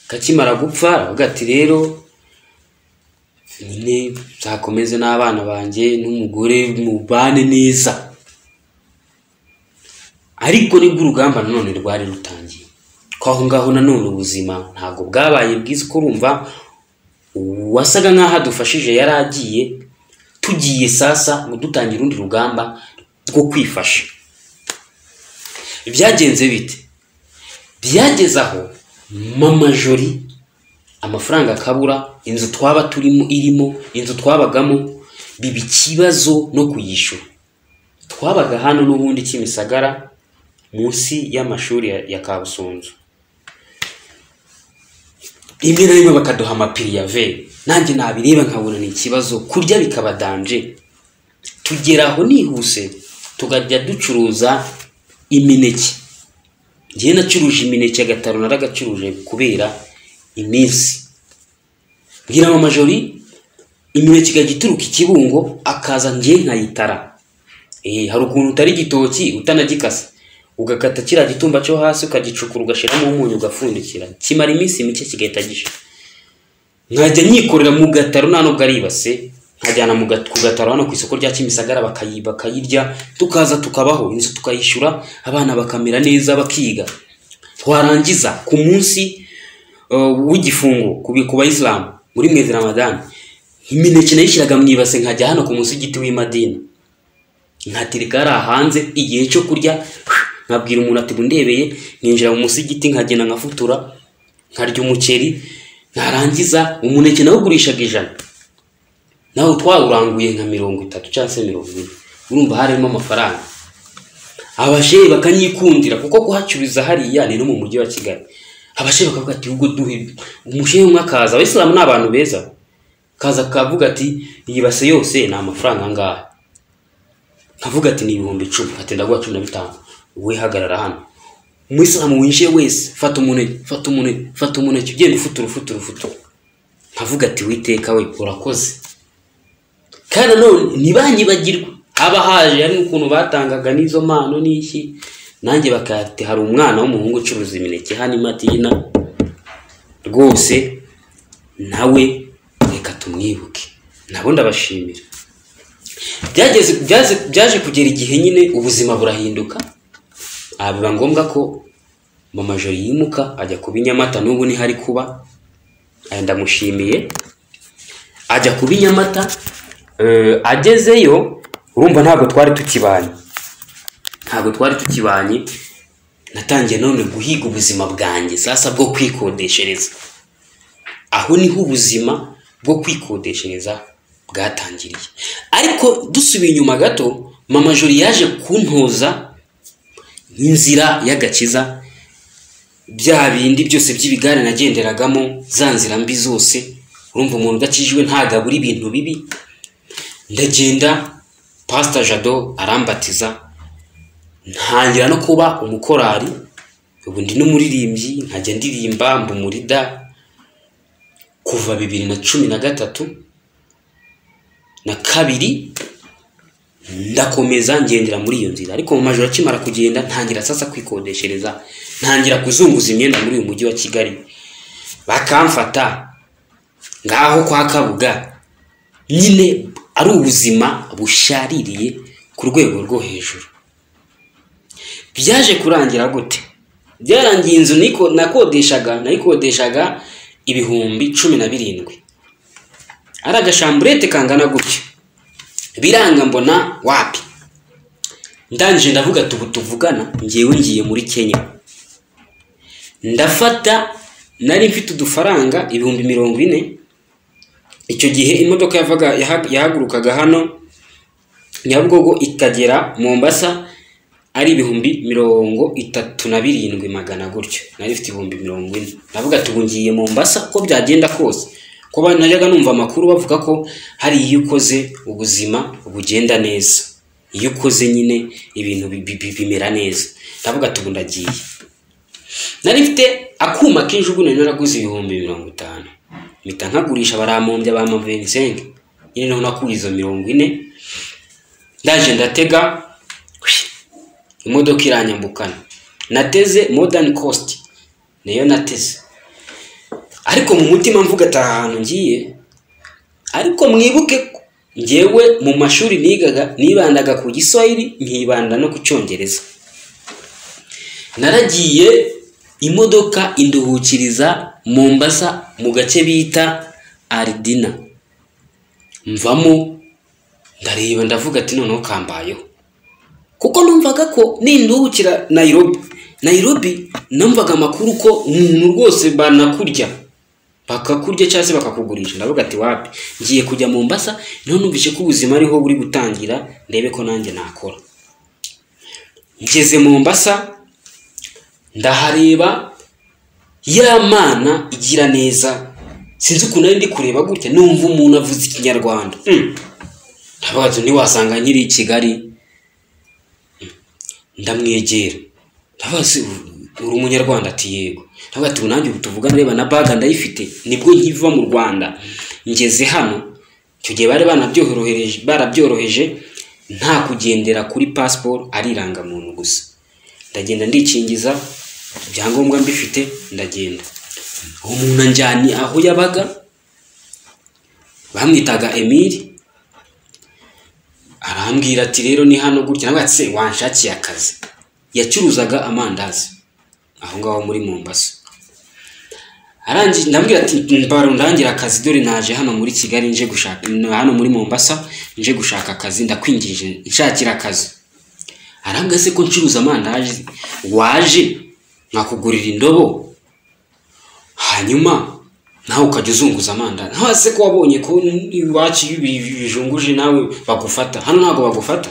kakimara gupfa aravuga ati rero nyine nzakomeze n'abana banjye n'umugore mubane neza ariko nibwo urugamba nanone rwari rutangiye ko aho ngaho nanone ubuzima ntabwo bwabaye bwiza uko urumva uwasaga nk'aho adufashije yari agiye tugiye sasa ngo dutangira urundi rugamba rwo kwifasha byagenze bite byageze aho mama jori amafaranga akabura inzu twaba turimo irimo inzu twabagamo biba ikibazo no kuyishyura twabaga hano n'ubundi kimisagara munsi y'amashuri ya, ya kabusunzu rimwe na rimwe bakaduha amapiri ya veri nanjye nabireba nkabona ni ikibazo kurya bikaba danje tugera aho nihuse tukajya ducuruza imineke njyewe nacuruje imineke agataro naragacuruje kubera iminsi mbwira mama jori imineke ikajya ituruka ikibungo akaza njye nkayitara Eh, hari ukuntu utari igitoki utanagikasa ugakata kiriya gitumba cyo hasi ukagicukura ugashyiramo umunyu ugapfundikira kimara iminsi mike kigahita gisha nkajya nyikorera mu gataro nta nubwo ari ibase nkajyana mu gat- ku gataro hano ku isoko rya kimisagara bakayi bakayirya tukaza tukabaho inzu tukayishyura abana bakamera neza bakiga twarangiza ku munsi uh, w'igifungo ku ku bayisilamu muri mwezi ramadani imineke nayishyiraga mu ibase nkajya hano ku munsi w'igiti w'imadini nkatereka hariya hanze igihe cyo kurya nkabwira umuntu ati ndebeye ninjira mu munsi w'igiti nkagenda nkafutura nkarya umuceri narangiza umuneke nawugurishaga ijana nawe twawuranguye nka mirongo itatu cyangwa se mirongo ine urumva harimo amafaranga abashehe bakanyikundira kuko kuhacururiza hariya ni no mu mujyi wa kigali abashehe bakavuga ati ubwo duhe umushehe umwe akaza abayisilamu ni abantu beza kaza akavuga ati iyi base yose ni amafaranga angahe nkavuga ati ni ibihumbi icumi ati ndaguha cumi na bitanu wowe hagarara hano umuyisilamu winjiye wese fata umuneke fata umuneke fata umuneke ugenda ufutura ufutura ufutura nkavuga ati witeka we urakoze kandi nanone ntibanyibagirwe haba haje hari n'ukuntu batangaga n'izo mpano n'iki nanjye bakati hari umwana w'umuhungu ucuruza imineke hano imatina rwose nawe reka tumwibuke nabo ndabashimira byageze byaze- byaje kugera igihe nyine ubuzima burahinduka aha biba ngombwa ko mama joro yimuka ajya kuba i nyamata n'ubu niho ari kuba aya ndamushimiye ajya kuba i nyamata eh, agezeyo urumva ntabwo twari tukibanye ntabwo twari tukibanye natangiye none guhiga ubuzima bwanjye sasa bwo kwikodeshereza aho niho ubuzima bwo kwikodeshereza bwatangiriye ariko dusubiye inyuma gato mama jori yaje kuntoza nk'inzira y'agakiza bya bindi byose by'ibigare nagenderagamo za nzira mbi zose urumva umuntu udakijijwe ntagabura ibintu bibi ndagenda pasita jado arambatiza ntangira no kuba umukorari ubu ndi n'umuririmbyi nkajya ndirimba mba umurida kuva bibiri na cumi na gatatu na kabiri ndakomeza ngendera muri iyo nzira ariko mu majoro akimara kugenda ntangira sasa kwikodeshereza ntangira kuzunguza imyenda muri uyu mujyi wa kigali bakamfata ngaho kwa kabuga nyine ari ubuzima bushaririye ku rwego rwo hejuru byaje kurangira gute byarangiye inzu niko- nakodeshaga nayikodeshaga ibihumbi cumi na birindwi ari agashamburete kangana gutyo biranga mbona wapi ndangije ndavuga tubu tuvugana ngewe ngiye muri kenya ndafata nari mfite udufaranga ibihumbi mirongo ine icyo gihe imodoka yavaga yaha- yahagurukaga hano nyabugogo ikagera mombasa ari ibihumbi mirongo itatu na birindwi magana gutyo nari ifite ibihumbi mirongo ine navuga ati ubu ngiye mombasa uko byagenda kose ko ba- najyaga numva amakuru bavuga ko hari iyo ukoze ubuzima bugenda neza iyo ukoze nyine ibintu bi- bi- bi- bimera neza ndavuga ati ubu ndagiye nari mfite akuma k'injugunari naraguze ibihumbi mirongo itanu mpita nkagurisha barampombya ba mavensenke nyine naho nakuye izo mirongo ine ndaje ndatega imodoka iranyambukana nateze modern cost niyo nateze ariko mu mutima mvuga ati aha hantu ngiye ariko mwibuke ko ngewe mu mashuri nigaga nibandaga ku giswahili nkibanda no ku cyongereza naragiye imodoka induhukiriza mombasa mu gace bita aridina mvamo ndareba ndavuga ati noneho kambayeho kuko numvaga ko ninduhukira nayirobi nayirobi numvaga amakuru ko umuntu rwose banakurya bakakurya cyangwa se bakakugurisha ndavuga ati wapi ngiye kujya mombasa niho numvise ko ubuzima ariho buri gutangira ndebe ko nanjye nakora ngeze mombasa ndahareba ya mana igira neza sinzi ukuntu nari ndi kureba gutya numva umuntu avuze ikinyarwanda Mm. ndavuga ati ntiwasanga nkiri i kigali Mm. ndamwegera ndavuga ati uri umunyarwanda ati yego ndavuga ati ubu nanjye ubu tuvugana reba na baga ndayifite nibwo nkiva mu rwanda ngeze hano icyo gihe bari banabyorohereje barabyoroheje nta kugendera kuri pasiporo ari irangamuntu gusa ndagenda ndikingiza ibyangombwa mbifite ndagenda uwo muntu anjyanye aho yabaga bamwitaga emili arambwira ati rero ni hano gutya nawe ati se wanshakiye akazi yacuruzaga amandazi aho ngaho muri mombasa arangije ndambwira ati mbaro ndangira akazi dore naje hano muri kigali nje gushaka hano muri mombasa nje gushaka akazi ndakwingije nshakira akazi arambwira se ko ncuruza amandazi waje nkakugurira indobo hanyuma nawe ukajya uzunguza amandazi ntawe se ko wabonye ko iwacu iyo ibi- ibi bijunguje nawe bagufata hano ntabwo bagufata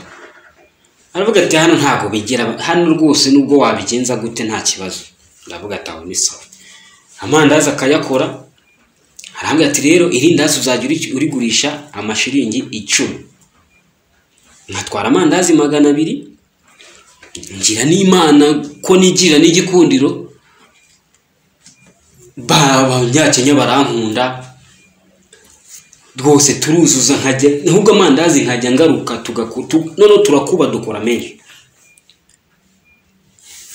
aravuga ati hano ntabwo bigera hano rwose nubwo wabigenza gute nta kibazo ndavuga ati aho ni sawa amandazi akayakora arambwira ati rero irindazi uzajya uri- urigurisha amashiringi icumi nkatwara amandazi magana abiri ngira n'imana ko nigira n'igikundiro ba- abanyakenya barankunda rwose turuzuza nkajya ahubwo amandazi nkajya ngaruka tugaku- tu- noneho turakuba dukora menshi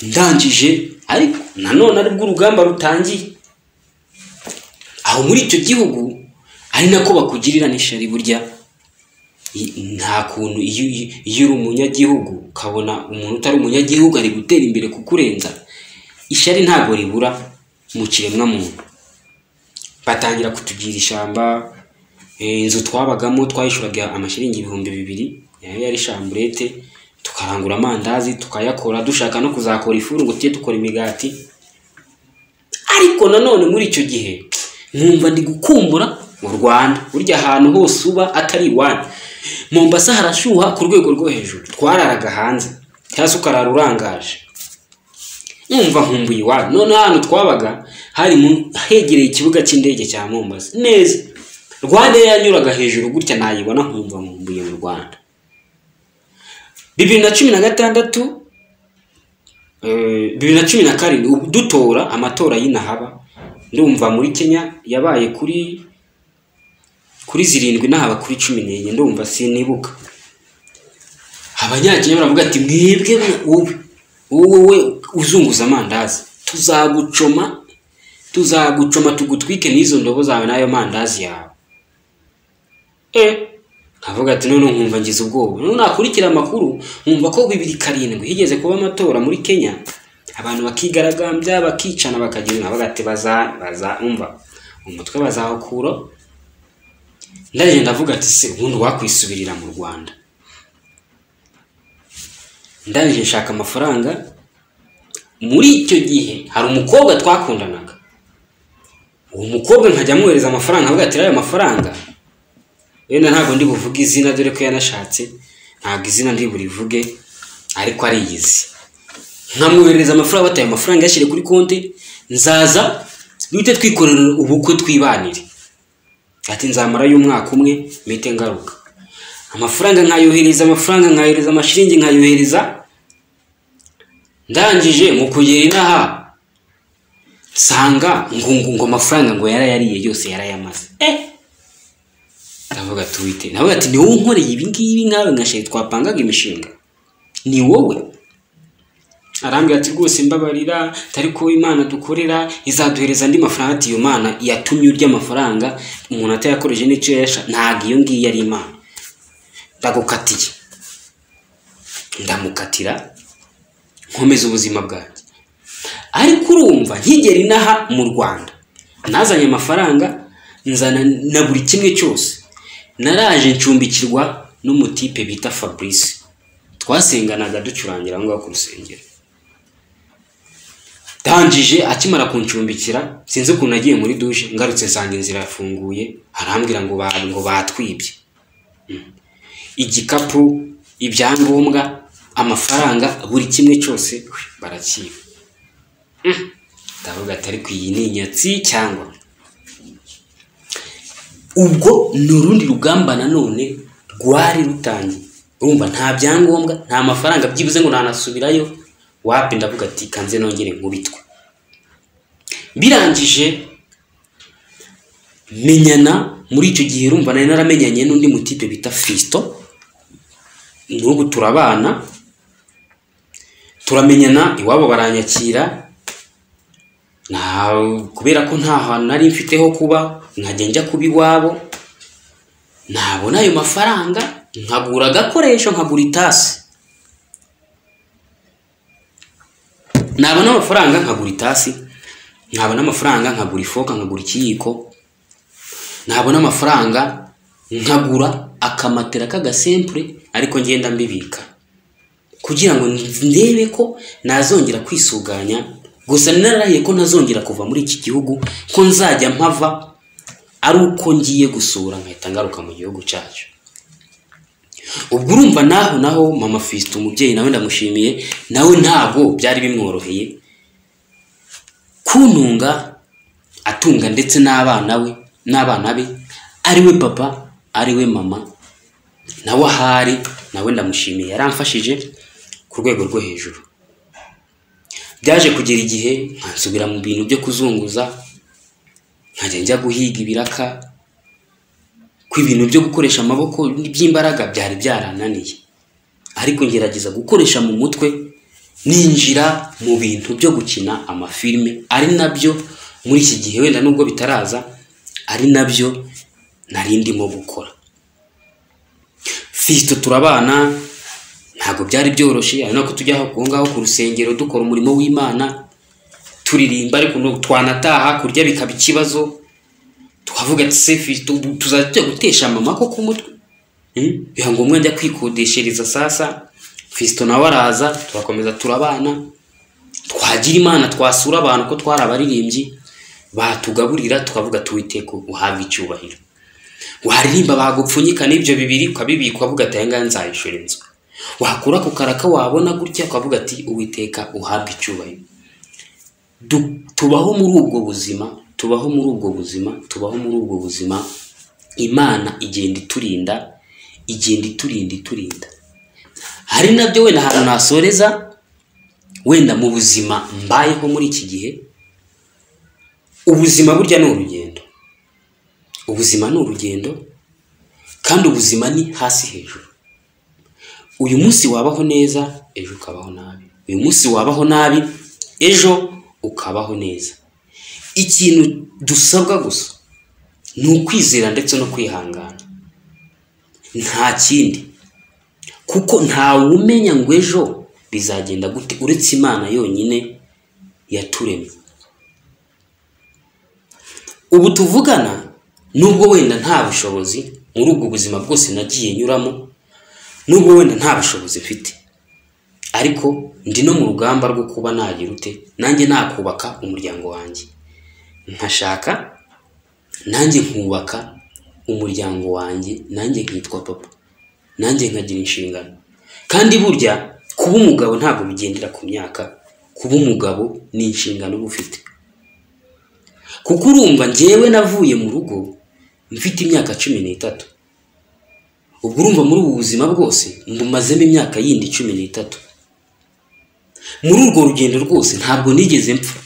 ndangije ariko nanone aribwo urugamba rutangiye aho muri icyo gihugu ari nako bakugirira n'ishari burya I- nta kuntu iyo iyo- iyo uri umunyagihugu ukabona umuntu utari umunyagihugu ari gutera imbere kukurenza ishari ntabwo ribura mu kiremwamuntu batangira kutugira ishyamba eh, inzu twabagamo twayishuraga amashyiringi ibihumbi bibiri nayo yari shamburete tukarangura amandazi tukayakora dushaka no kuzakora ifuru ngo tujye dukora imigati ariko nanone muri icyo gihe nkumva ndi gukumbura mu rwanda burya ahantu hose uba atari iwanyu mombasa harashyuha ku rwego rwo hejuru twararaga hanze cyangwa se ukarara urangaje nkumva nkumbuye iwanyu none ahantu twabaga hari mu- hegereye ikibuga cy'indege cya mombasa neza rwanda yanyuraga hejuru gutya nayibona nkumva nkumbuye mu rwanda bibiri na cumi na gatandatu Eh, bibiri na cumi na karindwi ubu dutora amatora y'inahaba ndumva muri kenya yabaye kuri kuri zirindwi nahaba kuri cumi n'enye ndumva sinibuka abanyakenya baravuga ati mwebwe wowe wowe uzunguza amandazi tuzagucoma tuzagucoma tugutwike n'izo ndobo zawe n'ayo mandazi yawe avuga ati noneho nkumva ngize ubwoba noneho nakurikira amakuru nkumva ko bibiri karindwi higeze kuba amatora muri kenya abantu bakigaragambya bakicana bakagira inama bagati baza baza umva umutwe bazawukura ndagenda ndavuga ati se ubundi wakwisubirira mu rwanda ndangije nshaka amafaranga muri icyo gihe hari umukobwa twakundanaga uwo mukobwa nkajya amwohereza amafaranga avuga ati rero ayo mafaranga wenda ntabwo ndi buvuge izina dore ko yanashatse ntabwo izina ndi burivuge ariko ariyizi nkamwoherereza amafaranga bataye amafaranga yashyire kuri konti nzaza duhite twikorera ubukwe twibanire ati nzamarayo umwaka umwe mpite ngaruka amafaranga nkayohereza amafaranga nkayohereza amashiringi nkayohereza ndangije mu kugera inaha nsanga ngo ngo ngo amafaranga ngo yarayariye yose yarayamaze eh ndavuga tuwite nawe ati ni wowe unkoreye ibi ngibi nkawe ngashaye twapangaga imishinga ni wowe arambwira ati rwose mbabarira tari ko imana dukorera izaduhereza andi mafaranga ati iyo mana yatumye urya amafaranga umuntu atayakoresheje n'icyo yasha ntabwo iyo ngiyo ari imana ndagukatiye ndamukatira nkomeza ubuzima bwanjye ariko urumva nkigera inaha mu rwanda nazanye amafaranga nzana na buri kimwe cyose naraje ncumbikirwa n'umutipe bita fabrice twasenganaga ducurangira aho ngaho ku rusengero ndangije akimara kuncumbikira sinzi ukuntu nagiye muri duje ngarutse nsanga inzira yafunguye arambwira ngo ngo batwibye igikapu ibyangombwa amafaranga buri kimwe cyose barakiba ndavuga atari ku iyi ni inyatsi cyangwa ubwo ni urundi rugamba nanone rwari rutangiye urumva nta byangombwa nta mafaranga byibuze ngo ntanasubirayo wapi ndavuga ati kanze nongere nkubitwe birangije menyana muri icyo gihe urumva nari naramenyanye n'undi mutipe bita fisito n'ubu turabana turamenyana iwabo baranyakira kubera ko nta hantu nari mfite ho kuba nkajya njya kuba iwabo nabona ayo mafaranga nkagura agakoresho nkagura itasi nabona amafaranga nkagura itasi nabona amafaranga nkagura ifoka nkagura ikiyiko nabona amafaranga nkagura akamatera k'agasempure ariko ngenda mbibika kugira ngo ndebe ko nazongera kwisuganya gusa nararahiye ko ntazongera kuva muri iki gihugu ko nzajya mpava ari uko ngiye gusura nkahita ngaruka mu gihugu cyacu ubwo urumva naho naho mama fisite umubyeyi nawe ndamushimiye nawe ntabwo byari bimworoheye kuntunga atunga ndetse n'abana we n'abana be ariwe papa ariwe mama nawe ahari nawe ndamushimiye yaramfashije ku rwego rwo hejuru byaje kugera igihe nkansubira mu bintu byo kuzunguza nkajya njya guhiga ibiraka ko ibintu byo gukoresha amaboko by'imbaraga byari byarananiye ariko ngerageza gukoresha mu mutwe ninjira mu bintu byo gukina amafilime ari nabyo muri iki gihe wenda nubwo bitaraza ari nabyo nari ndimo gukora fisito turabana ntabwo byari byoroshye ari nako tujya aho ngaho ku rusengero dukora umurimo w'imana turirimba ariko twanataha kurya bikaba ikibazo tukavuga ati sefi tuzajya gutesha mama ko ku mutwe biba ngombwa njya kwikodeshereza sasa fisito nawe araza turakomeza turabana twagira imana twasura abantu ko twari abaririmbyi batugaburira tukavuga tuwiteko uhabwa icyubahiro waririmba bagupfunyika n'ibyo bibiri ukabibika ukavuga ati ahangaha nzayishura inzu wakura ku karaka wabona gutya ukavuga ati uwiteka uhabwa icyubahiro tubaho muri ubwo buzima tubaho muri ubwo buzima tubaho muri ubwo buzima imana igenda iturinda igenda iturinda iturinda hari nabyo wenda ahantu nasoreza wenda mu buzima mbayeho muri iki gihe ubuzima burya ni urugendo ubuzima ni urugendo kandi ubuzima ni hasi hejuru uyu munsi wabaho neza ejo ukabaho nabi uyu munsi wabaho nabi ejo ukabaho neza ikintu dusabwa gusa ni ukwizera ndetse no kwihangana nta kindi kuko ntawe umenya ngo ejo bizagenda gute uretse imana yonyine yaturemye ubu tuvugana nubwo wenda nta bushobozi muri ubwo buzima bwose nagiye nyuramo nubwo wenda nta bushobozi mfite ariko ndi no mu rugamba rwo kuba nagira ute nanjye nakubaka umuryango wanjye nkashaka nanjye nkubaka umuryango wanjye nanjye nkitwa papa nanjye nkagira inshingano kandi burya kuba umugabo ntabwo bigendera ku myaka kuba umugabo ni inshingano uba ufite kuko urumva njyewe navuye mu rugo mfite imyaka cumi n'itatu ubwo urumva muri ubu buzima bwose mbumazemo imyaka yindi cumi n'itatu muri urwo rugendo rwose ntabwo nigeze mpfa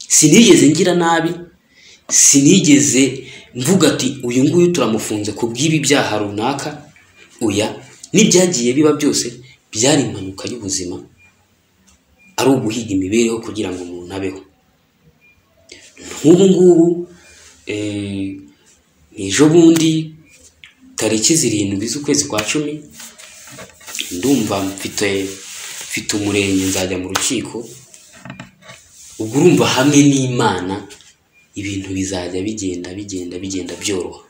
sinigeze ngira nabi sinigeze mvuga ati uyu nguyu turamufunze ku bw'ibi byaha runaka oya n'ibyagiye biba byose byari impanuka y'ubuzima ari uguhiga imibereho kugira ngo umuntu abeho nk'ubu ngubu eh, ni ejo bundi tariki zirindwi z'ukwezi kwa cumi ndumva mfite mfite umurenge nzajya mu rukiko ubwo urumva hamwe n'imana ibintu bizajya bigenda bigenda bigenda byoroha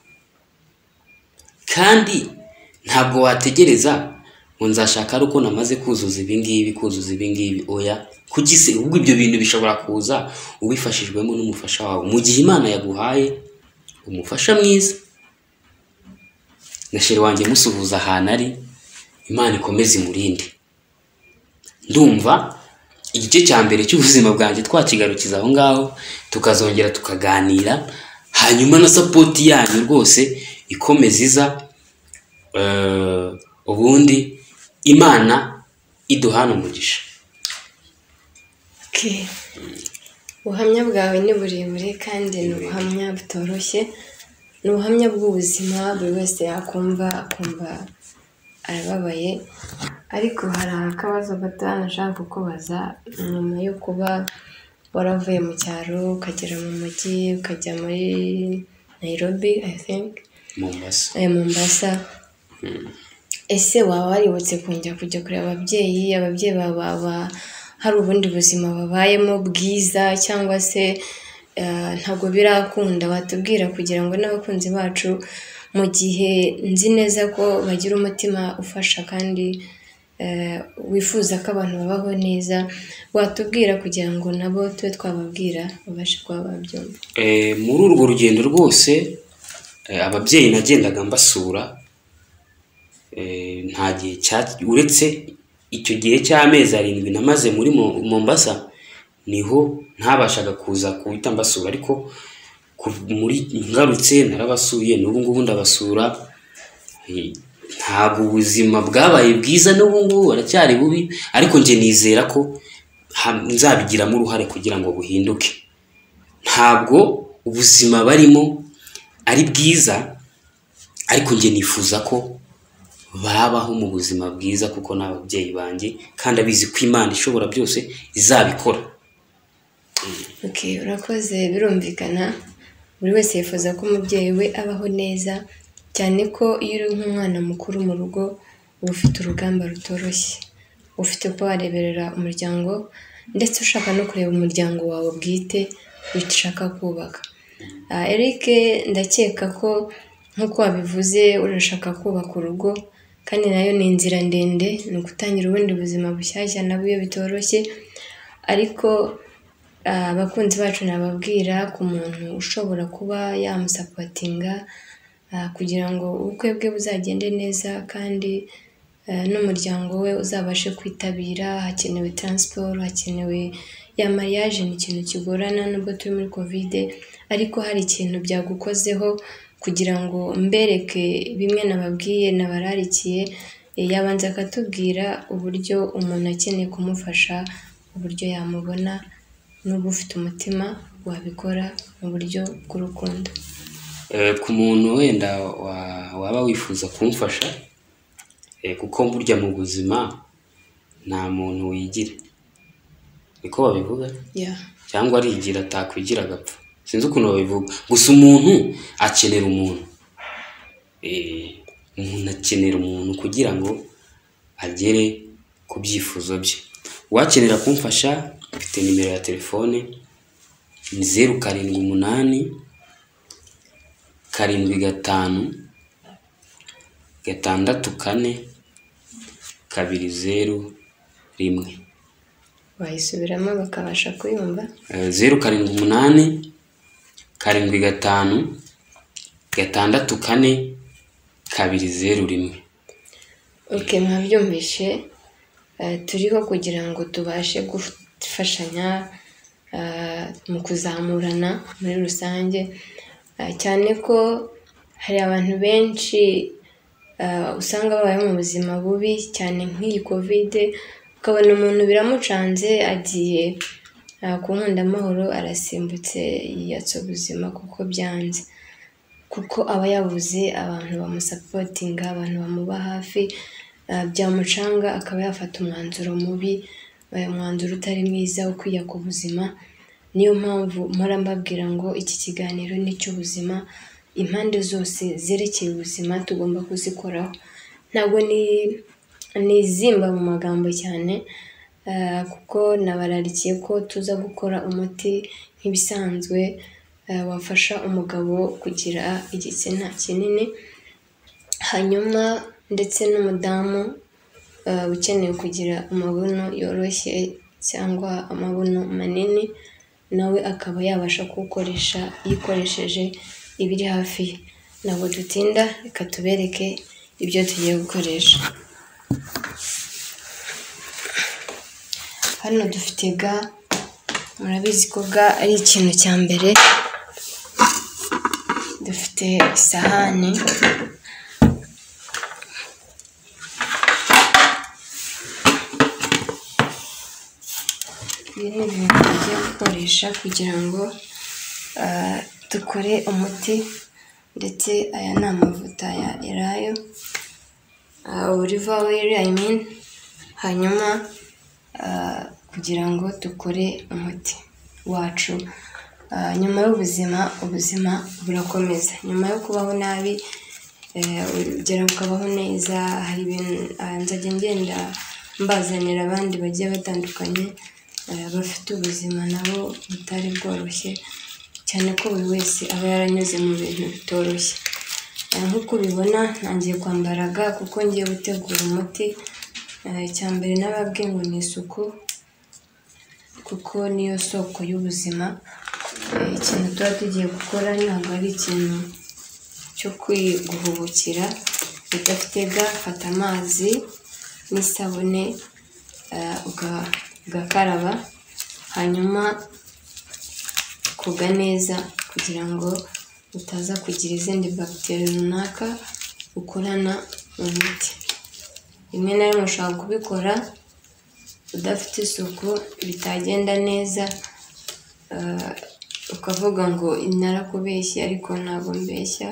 kandi ntabwo wategereza ngo nzashaka ari uko namaze kuzuza ibi ngibi kuzuza ibi ngibi oya kugise ahubwo ibyo bintu bishobora kuza ubifashijwemo n'umufasha wawe mu gihe imana yaguhaye umufasha mwiza gashere wanjye musuhuza ahantu ari imana ikomeze imurinde ndumva igice cya mbere cy'ubuzima bwanjye twakigarukiza aho ngaho tukazongera tukaganira hanyuma na sapoti yanyu rwose ikomeza iza eh, ubundi imana iduhana umugisha Okay. ubuhamya bwawe ni burebure kandi ni ubuhamya butoroshye ni ubuhamya bw'ubuzima buri wese yakumva akumva arababaye ariko hari akabazo gato nashaka kukubaza nyuma yo kuba waravuye mu cyaro ukagera mu mujyi ukajya muri Nairobi I think mombasa aya Mombasa ese waba waributse kongera kujya kureba ababyeyi ababyeyi bawe baba hari ubundi buzima babayemo bwiza cyangwa se eh, ntabwo birakunda batubwira kugira ngo n'abakunzi bacu mu gihe nzi neza ko bagira umutima ufasha kandi eh, wifuza ko abantu babaho neza watubwira kugira ngo nabo tube twababwira babashe kuba babyumva Eh, muri urwo rugendo rwose eh, ababyeyi nagendaga mbasura eh, nta gihe cya uretse icyo gihe cy'amezi arindwi namaze muri Mo- Mombasa niho ntabashaga kuza kuhita mbasura ariko ku- muri ngarutse narabasuye n'ubu ngubu ndabasura Eh, ntabwo ubuzima bwabaye bwiza n'ubu ngubu baracyari bubi ariko njye nizera ko ha- nzabigiramo uruhare kugira ngo buhinduke ntabwo ubuzima barimo ari bwiza ariko njye nifuza ko babaho mu buzima bwiza kuko ni ababyeyi banjye kandi abizi ko imana ishobora byose izabikora Okay, urakoze birumvikana buri wese yifuza ko umubyeyi we abaho neza cyane ko iyo uri nk'umwana mukuru mu rugo uba ufite urugamba rutoroshye ufite kuba wareberera umuryango ndetse ushaka no kureba umuryango wawe bwite wicyo ushaka kubaka Ah, Eric ndakeka ko nk'uko wabivuze urashaka kubaka urugo kandi nayo ni inzira ndende ni ukutangira ubundi buzima bushyashya nabwo iyo bitoroshye ariko ah, abakunzi bacu nababwira ku muntu ushobora kuba yamusapotinga ah, kugira ngo ubukwe bwe buzagende neza kandi ah, n'umuryango we uzabashe kwitabira hakenewe taransiporo hakenewe ya mariage ni ikintu kigorana nubwo turi muri kovide ariko hari ikintu byagukozeho kugira ngo mbereke bimwe nababwiye nabararikiye eh, yabanza akatubwira uburyo umuntu akeneye kumufasha uburyo yamubona n'uba ufite umutima wabikora mu buryo bw'urukundo Eh, ku muntu wenda wa- waba wifuza kumfasha Eh, kuko burya mu buzima nta muntu wigira niko babivuga yeah cyangwa arigira atakwigira agapfa sinzi ukuntu babivuga gusa umuntu akenera umuntu Eh, umuntu akenera umuntu kugira ngo agere ku byifuzo bye uwakenera kumfasha mfite nimero ya telefone ni zeru karindwi umunani karindwi gatanu gatandatu kane kabiri zeru rimwe wayisubiramo bakabasha kuyumva Eh, zeru karindwi umunani karindwi gatanu gatandatu kane kabiri zeru rimwe oke mwabyumvishe eh, turiho kugira ngo tubashe gufashanya eh, mu kuzamurana muri rusange eh, cyane ko hari abantu benshi eh, usanga babayeho mu buzima bubi cyane nk'iyi kovide ukabona umuntu biramucanze agiye eh, ku nkundamahoro arasimbutse yiyatsa ubuzima kuko byanze kuko aba yabuze abantu bamusapotinga abantu bamuba hafi ah, byamucanga akaba yafata umwanzuro mubi eh, umwanzuro utari mwiza wo kwita ku buzima niyo mpamvu mpora mbabwira ngo iki kiganiro ni icy'ubuzima impande zose zerekeye ubuzima tugomba kuzikoraho ntabwo ni nizimba mu magambo cyane eh, kuko nabararikiye ko tuza gukora umuti nk'ibisanzwe eh, wafasha umugabo kugira igitsina kinini hanyuma ndetse n'umudamu eh, ukeneye kugira amabuno yoroshye cyangwa amabuno manini nawe akaba yabasha kuwukoresha yikoresheje ibiri hafi ye ntabwo dutinda reka tubereke ibyo tugiye gukoresha hano dufite ga murabizi ko ga ari ikintu cya mbere dufite isahani ibi ni ibintu tugiye gukoresha kugira ngo ah, dukore umuti ndetse aya ni amavuta ya elayo oliva weri i mean hanyuma ah, kugira ngo dukore umuti wacu Ah, nyuma y'ubuzima ubuzima burakomeza nyuma yo kubaho nabi eh, ugera ukabaho neza hari ibintu ah, nzajya ngenda mbazanira abandi bagiye batandukanye eh, bafite ubuzima nabo butari bworoshye cyane ko buri wese aba yaranyuze mu bintu bitoroshye Eh, nk'uko ubibona ntangiye kwambara ga kuko ngiye gutegura umuti Eh, icya mbere nababwiye ngo ni isuku kuko niyo soko y'ubuzima Eh, ikintu tuba tugiye gukora ntabwo ari ikintu cyo kwiguhubukira udafite ga fata amazi n'isabune eh, uga- ugakaraba hanyuma koga neza kugira ngo utaza kugira izindi bagiteri runaka ukorana mu miti rimwe na rimwe ushobora kubikora udafite isuku bitagenda neza eh, ukavuga ngo narakubeshye ariko ntabwo mbeshya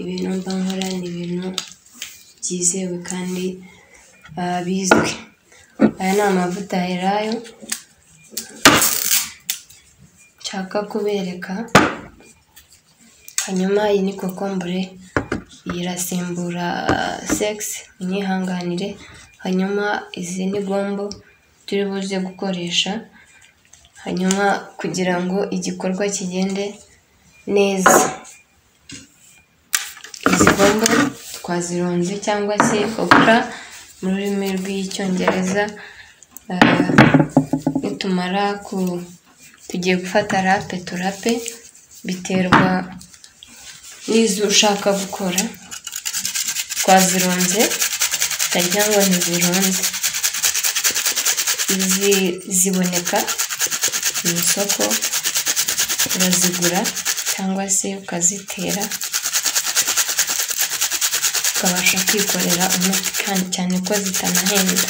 ibintu mba nkora ni ibintu byizewe kandi eh, bizwi aya ni amavuta ya elayo nshaka kubereka hanyuma iyi ni kokombure iyi irasimbura sekisi mwihanganire hanyuma izi ni gombo turi buze gukoresha hanyuma kugira ngo igikorwa kigende neza izi gombo twazironze cyangwa se kokora mu rurimi rw'icyongereza Ah, nitumara ku tugiye gufata rape turape biterwa n'izo ushaka gukora twazirunze tutarya ngo ntizirunze izi ziboneka mu isoko urazigura cyangwa se ukazitera ukabasha kwikorera umuti kandi cyane ko zitanahenda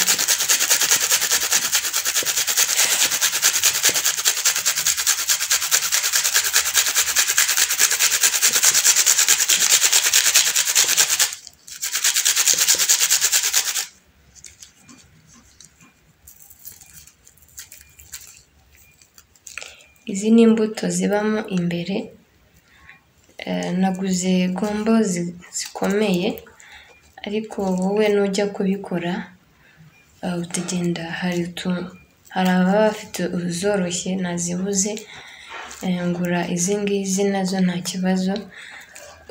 Izi ni imbuto zibamo imbere, naguze gombo zikomeye ariko wowe nujya kubikora utagenda hari hari ababa bafite izoroshye nazibuze, ngura izi ngizi nazo nta kibazo,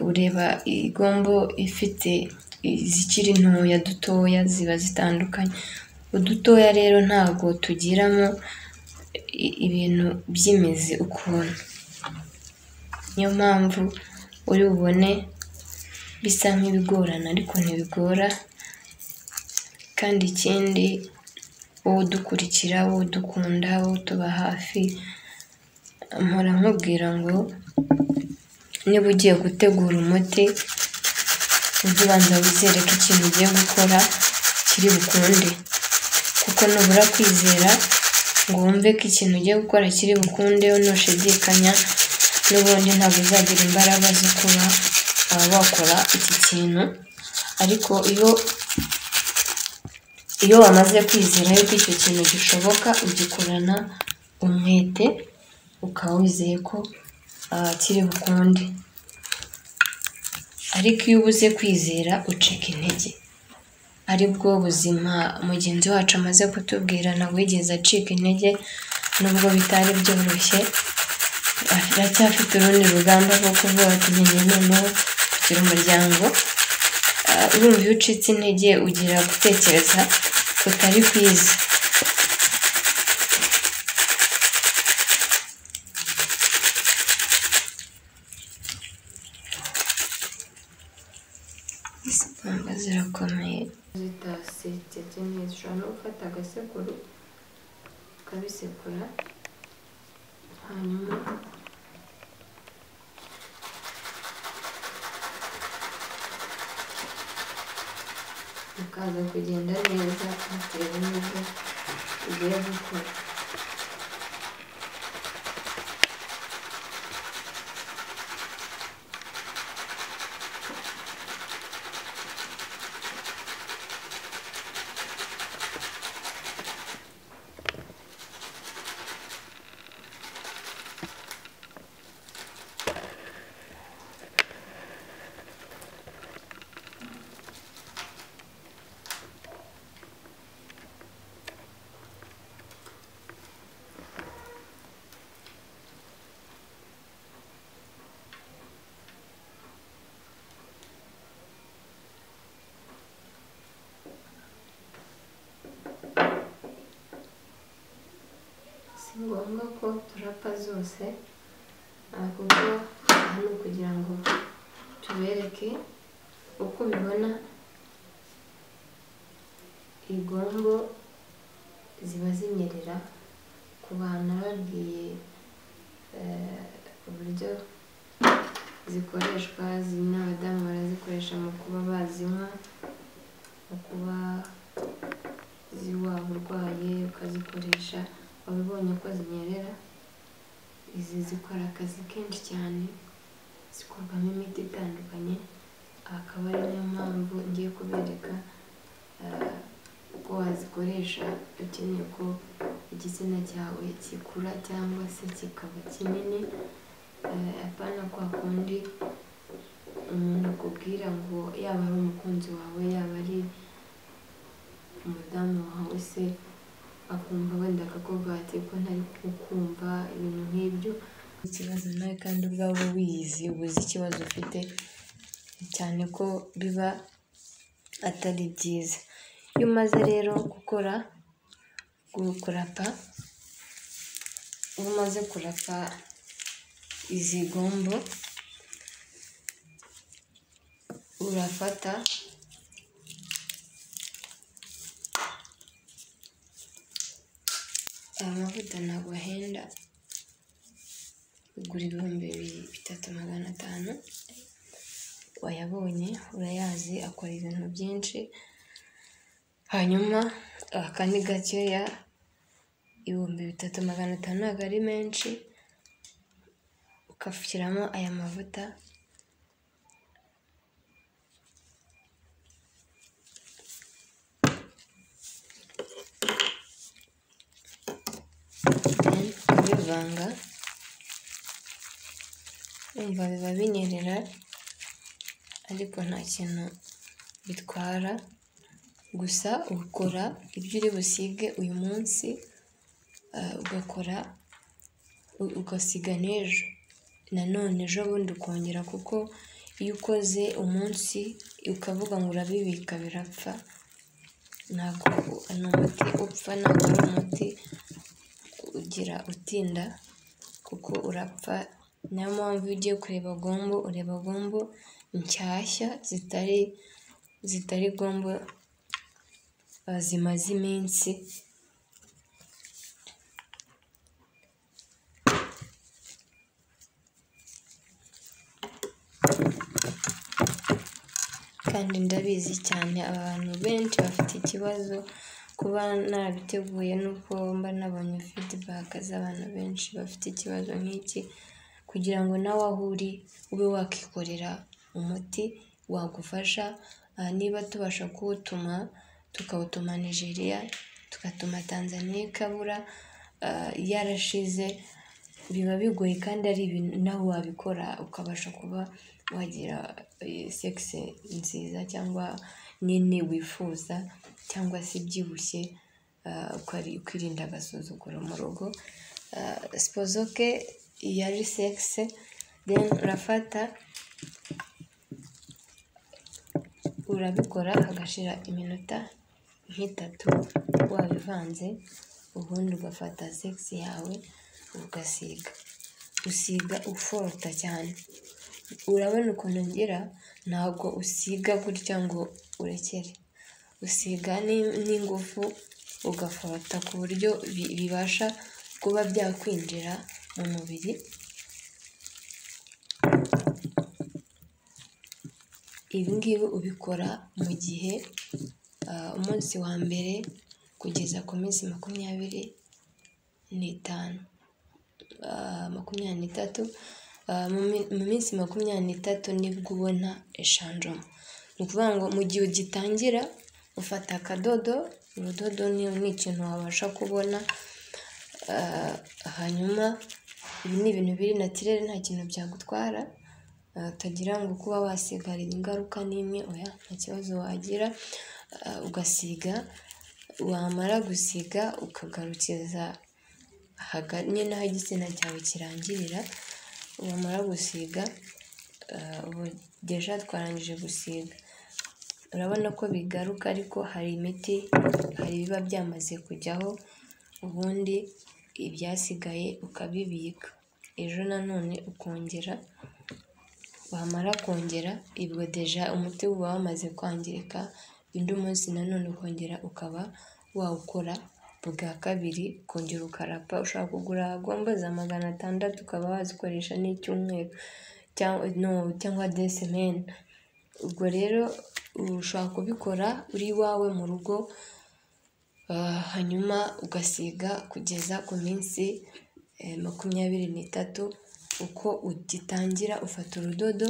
ureba igombo ifite izikiri ntoya dutoya ziba zitandukanye, udutoya rero ntabwo tugiramo ibintu by'imizi ukuntu, niyo mpamvu uri bubone bisa nk'ibigorana ariko ntibigora kandi ikindi wowe udukurikira, wowe udukunda, wowe utuba hafi, mpora nkubwira ngo niba ugiye gutegura umuti ujye ubanza wizere ko ikintu ugiye gukora kiri bukunde kuko nubura kwizera ngo wumve ko ikintu ugiye gukora kiri bukunde nushidikanya n'ubundi ntabwo uzagira imbaraga zo kuba wakora iki kintu ariko iyo iyo wamaze kwizera yuko icyo kintu gishoboka ugikorana umwete ukaba wizeye ko kiri bukunde ariko iyo ubuze kwizera ucika intege aribwo buzima mugenzi wacu amaze kutubwira ntabwo yigeze acika intege nubwo bitari byoroshye aracyafite urundi rugamba rwo kuvuga ati ngende noneho kugira umuryango urumva iyo ucitse intege ugira gutekereza kutari kwiza izi gombo zirakomeye zidasetse neza ushobora no gufata agasekuru ukabisekura hanyuma bikaza kugenda neza bitewe n'ibyo ugiye gukora si ngombwa ko turapa zose ahubwo aha ni ukugira ngo tubereke uko ubibona igombo ziba zinyerera ku bantu babwiye eh, uburyo zikoreshwa zi- n'abadamu barazikoresha mu kuba bazinywa mu kuba ziwa urwaye ukazikoresha wabibonye ko zinyerera izi zikora akazi kenshi cyane zikorwamo imiti itandukanye akaba ari niyo mpamvu ngiye kubereka eh, uko wazikoresha ukeneye ko igitsina cyawe gikura cyangwa se kikaba kinini eh, apana kwa kundi umuntu akubwira ngo yaba ari umukunzi wawe yaba ari umudamu wawe se akumva wenda akakubwira ati ko ntari kukumva ibintu nk'ibyo ikibazo nawe kandi ubwawe wiyizi ubuze ikibazo ufite cyane ko biba atari byiza iyo umaze rero gukora gu- kurapa iyo umaze kurapa izi gombo urafata aya mavuta ntabwo ahenda ugura ibihumbi bibiri bitatu magana atanu wayabonye urayazi akora ibintu byinshi hanyuma aka ni gakeya ibihumbi bitatu magana atanu ntabwo ari menshi ugashyiramo aya mavuta then ukabivanga umva biba binyerera ariko nta kintu bitwara gusa ukora ibyo uri busige uyu munsi ah, ugakora u- ugasiga n'ejo nanone ejo bundi ukongera kuko iyo ukoze umunsi ukavuga ngo urabibika birapfa ntabwo ni umuti upfa ntabwo ari umuti ugira utinda kuko urapfa niyo mpamvu iyo ugiye kureba gombo ureba gombo nshyashya zitari zitari gombo ah, zimaze iminsi kandi ndabizi cyane abantu benshi bafite ikibazo kuba narabiteguye nuko mba nabonye feedback z'abantu benshi bafite ikibazo nk'iki kugira ngo nawe aho uri ube wakikorera umuti wagufasha aha niba tubasha kuwutuma tukawutuma nigeria tugatuma tanzania ikabura ah, yarashize biba bigoye kandi ari ibintu nawe wabikora ukabasha kuba wagira eh, sekisi nziza cyangwa nini wifuza cyangwa se ibyibushye ah, ukari- ukirinda agasuzuguro mu rugo Ah, sipozo ke iyo ari sekisi then urafata urabikora hagashira iminota nk'itatu wabivanze ubundi ugafata segisi yawe ugasiga usiga uforota cyane urabona ukuntu ngira ntabwo usiga gutya ngo urekere usiga ni- n'ingufu ugaforota ku buryo bi- bibasha kuba byakwinjira mu mubiri ibi ngibi ubikora mu gihe ah, umunsi wa mbere kugeza ku minsi makumyabiri n'itanu ah, makumyabiri n'itatu ah, mu mi- mu minsi makumyabiri n'itatu nibwo ubona eshanjoma ni ukuvuga ngo mu gihe ugitangira ufata akadodo urudodo ni ni ikintu wabasha kubona Ah, hanyuma ibi ni ibintu biri natirere nta kintu byagutwara Ah, utagira ngo kuba wasigarira ingaruka n'imwe oya nta kibazo wagira Ah, ugasiga wamara gusiga ukagarukiza haga- nyine aho igitsina cyawe kirangirira wamara gusiga ah, ubu deja twarangije gusiga urabona ko bigaruka ariko hari imiti hari ibiba byamaze kujyaho ubundi ibyasigaye ukabibika ejo nanone ukongera wamara kongera ibwo deja umuti uba wamaze kwangirika undi munsi nanone ukongera ukaba wawukora bwa kabiri ukongera ukarapa ushobora kugura gombo za magana atandatu ukaba wazikoresha n'icyumweru cyangwa no, cyangwa desemeni ubwo rero ushobora kubikora uri iwawe mu rugo ah, hanyuma ugasiga kugeza ku minsi eh, makumyabiri n'itatu uko ugitangira ufata urudodo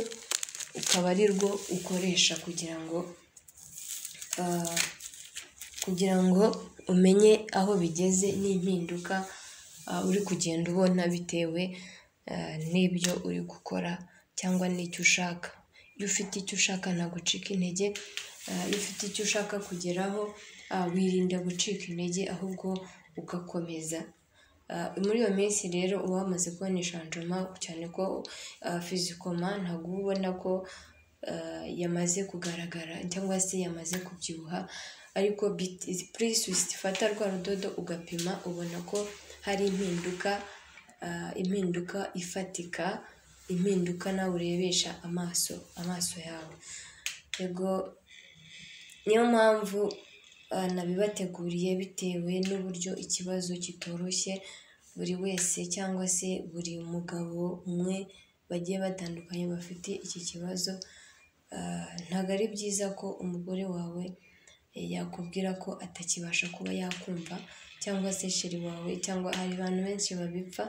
ukaba ari rwo ukoresha kugira ngo ah, kugira ngo umenye aho bigeze n'impinduka ah, uri kugenda ubona bitewe ah, n'ibyo uri gukora cyangwa n'icyo ushaka iyo ufite icyo ushaka ntabwo ucika intege ah, iyo ufite icyo ushaka kugeraho ah, wirinda gucika intege ahubwo ugakomeza Ah, muri iyo minsi rero uba wamaze kubona ishanjoma cyane ko ah, fizikoma ntabwo uba ubona ko ah, yamaze kugaragara cyangwa se yamaze kubyibuha ariko purisi ufata rwa rudodo ugapima ubona ko hari impinduka ah, impinduka ifatika impinduka nawe urebesha amaso amaso yawe yego niyo mpamvu ah, nabibateguriye bitewe n'uburyo ikibazo kitoroshye buri wese cyangwa se buri mugabo umwe bagiye batandukanye bafite iki kibazo Ah, ntabwo ari byiza ko umugore wawe eh, yakubwira ko atakibasha kuba yakumva cyangwa se sheri wawe cyangwa hari abantu benshi babipfa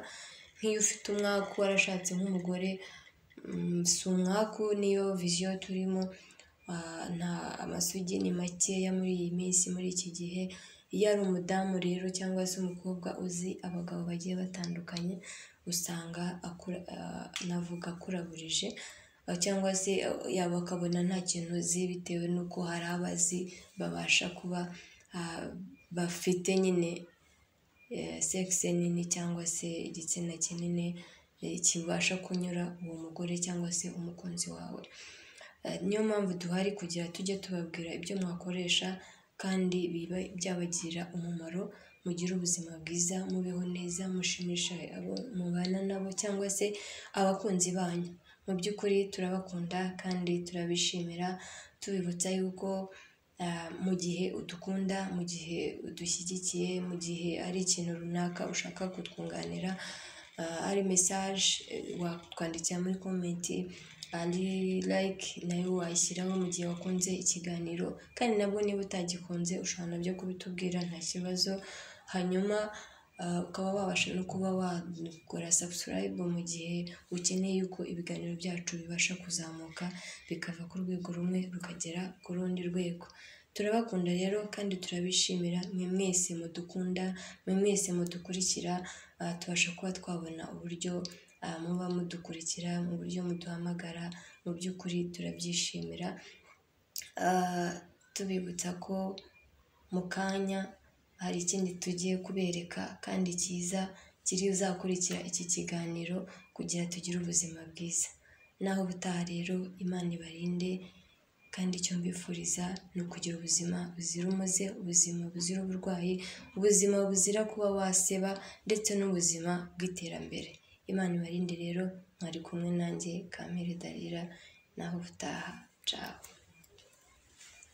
nk'iyo ufite umwaku warashatse nk'umugore mm, si umwaku niyo viziyo turimo ah, nta amasugi ni makeya muri iyi minsi muri iki gihe iyo ari umudamu rero cyangwa se umukobwa uzi abagabo bagiye batandukanye usanga akura ah, navuga akuraburije ah, cyangwa se yaba akabona nta kintu uzi bitewe n'uko hari abazi babasha kuba ah, bafite nyine sekisi nini cyangwa se igitsina kinini eh, kibasha kunyura uwo mugore cyangwa se umukunzi wawe Eh, niyo mpamvu duhari kugira tujye tubabwira ibyo mwakoresha kandi biba byabagira umumaro mugire ubuzima bwiza mubeho neza mushimisha abo mubana nabo cyangwa se abakunzi banyu mu by'ukuri turabakunda kandi turabishimira tubibutsa yuko ah, mu gihe udukunda mu gihe udushyigikiye mu gihe ari ikintu runaka ushaka kutwunganira ah, ari mesaje watwandikira muri komenti ari like nayo wayishyiraho mu gihe wakunze ikiganiro kandi nabwo niba utagikunze ushobora nabyo kubitubwira nta kibazo hanyuma ah, ukaba wabasha no kuba wakora subscribe mu gihe ukeneye yuko ibiganiro byacu bibasha kuzamuka bikava ku rwego rumwe rukagera ku rundi rwego turabakunda rero kandi turabishimira mwe mwese mudukunda mwe mwese mudukurikira ah, tubasha kuba twabona uburyo ah, muba mudukurikira mu buryo muduhamagara mu by'ukuri turabyishimira Ah, tubibutsa ko mu kanya hari ikindi tugiye kubereka kandi cyiza kiri uzakurikira iki kiganiro kugira tugire ubuzima bwiza naho ubutaha rero imana ibarinde kandi icyo mbifuriza ni ukugira ubuzima buzira umuze ubuzima buzira uburwayi ubuzima buzira kuba waseba ndetse n'ubuzima bw'iterambere imana ibarinde rero mwari kumwe nanjye kamere darira naho ubutaha cawe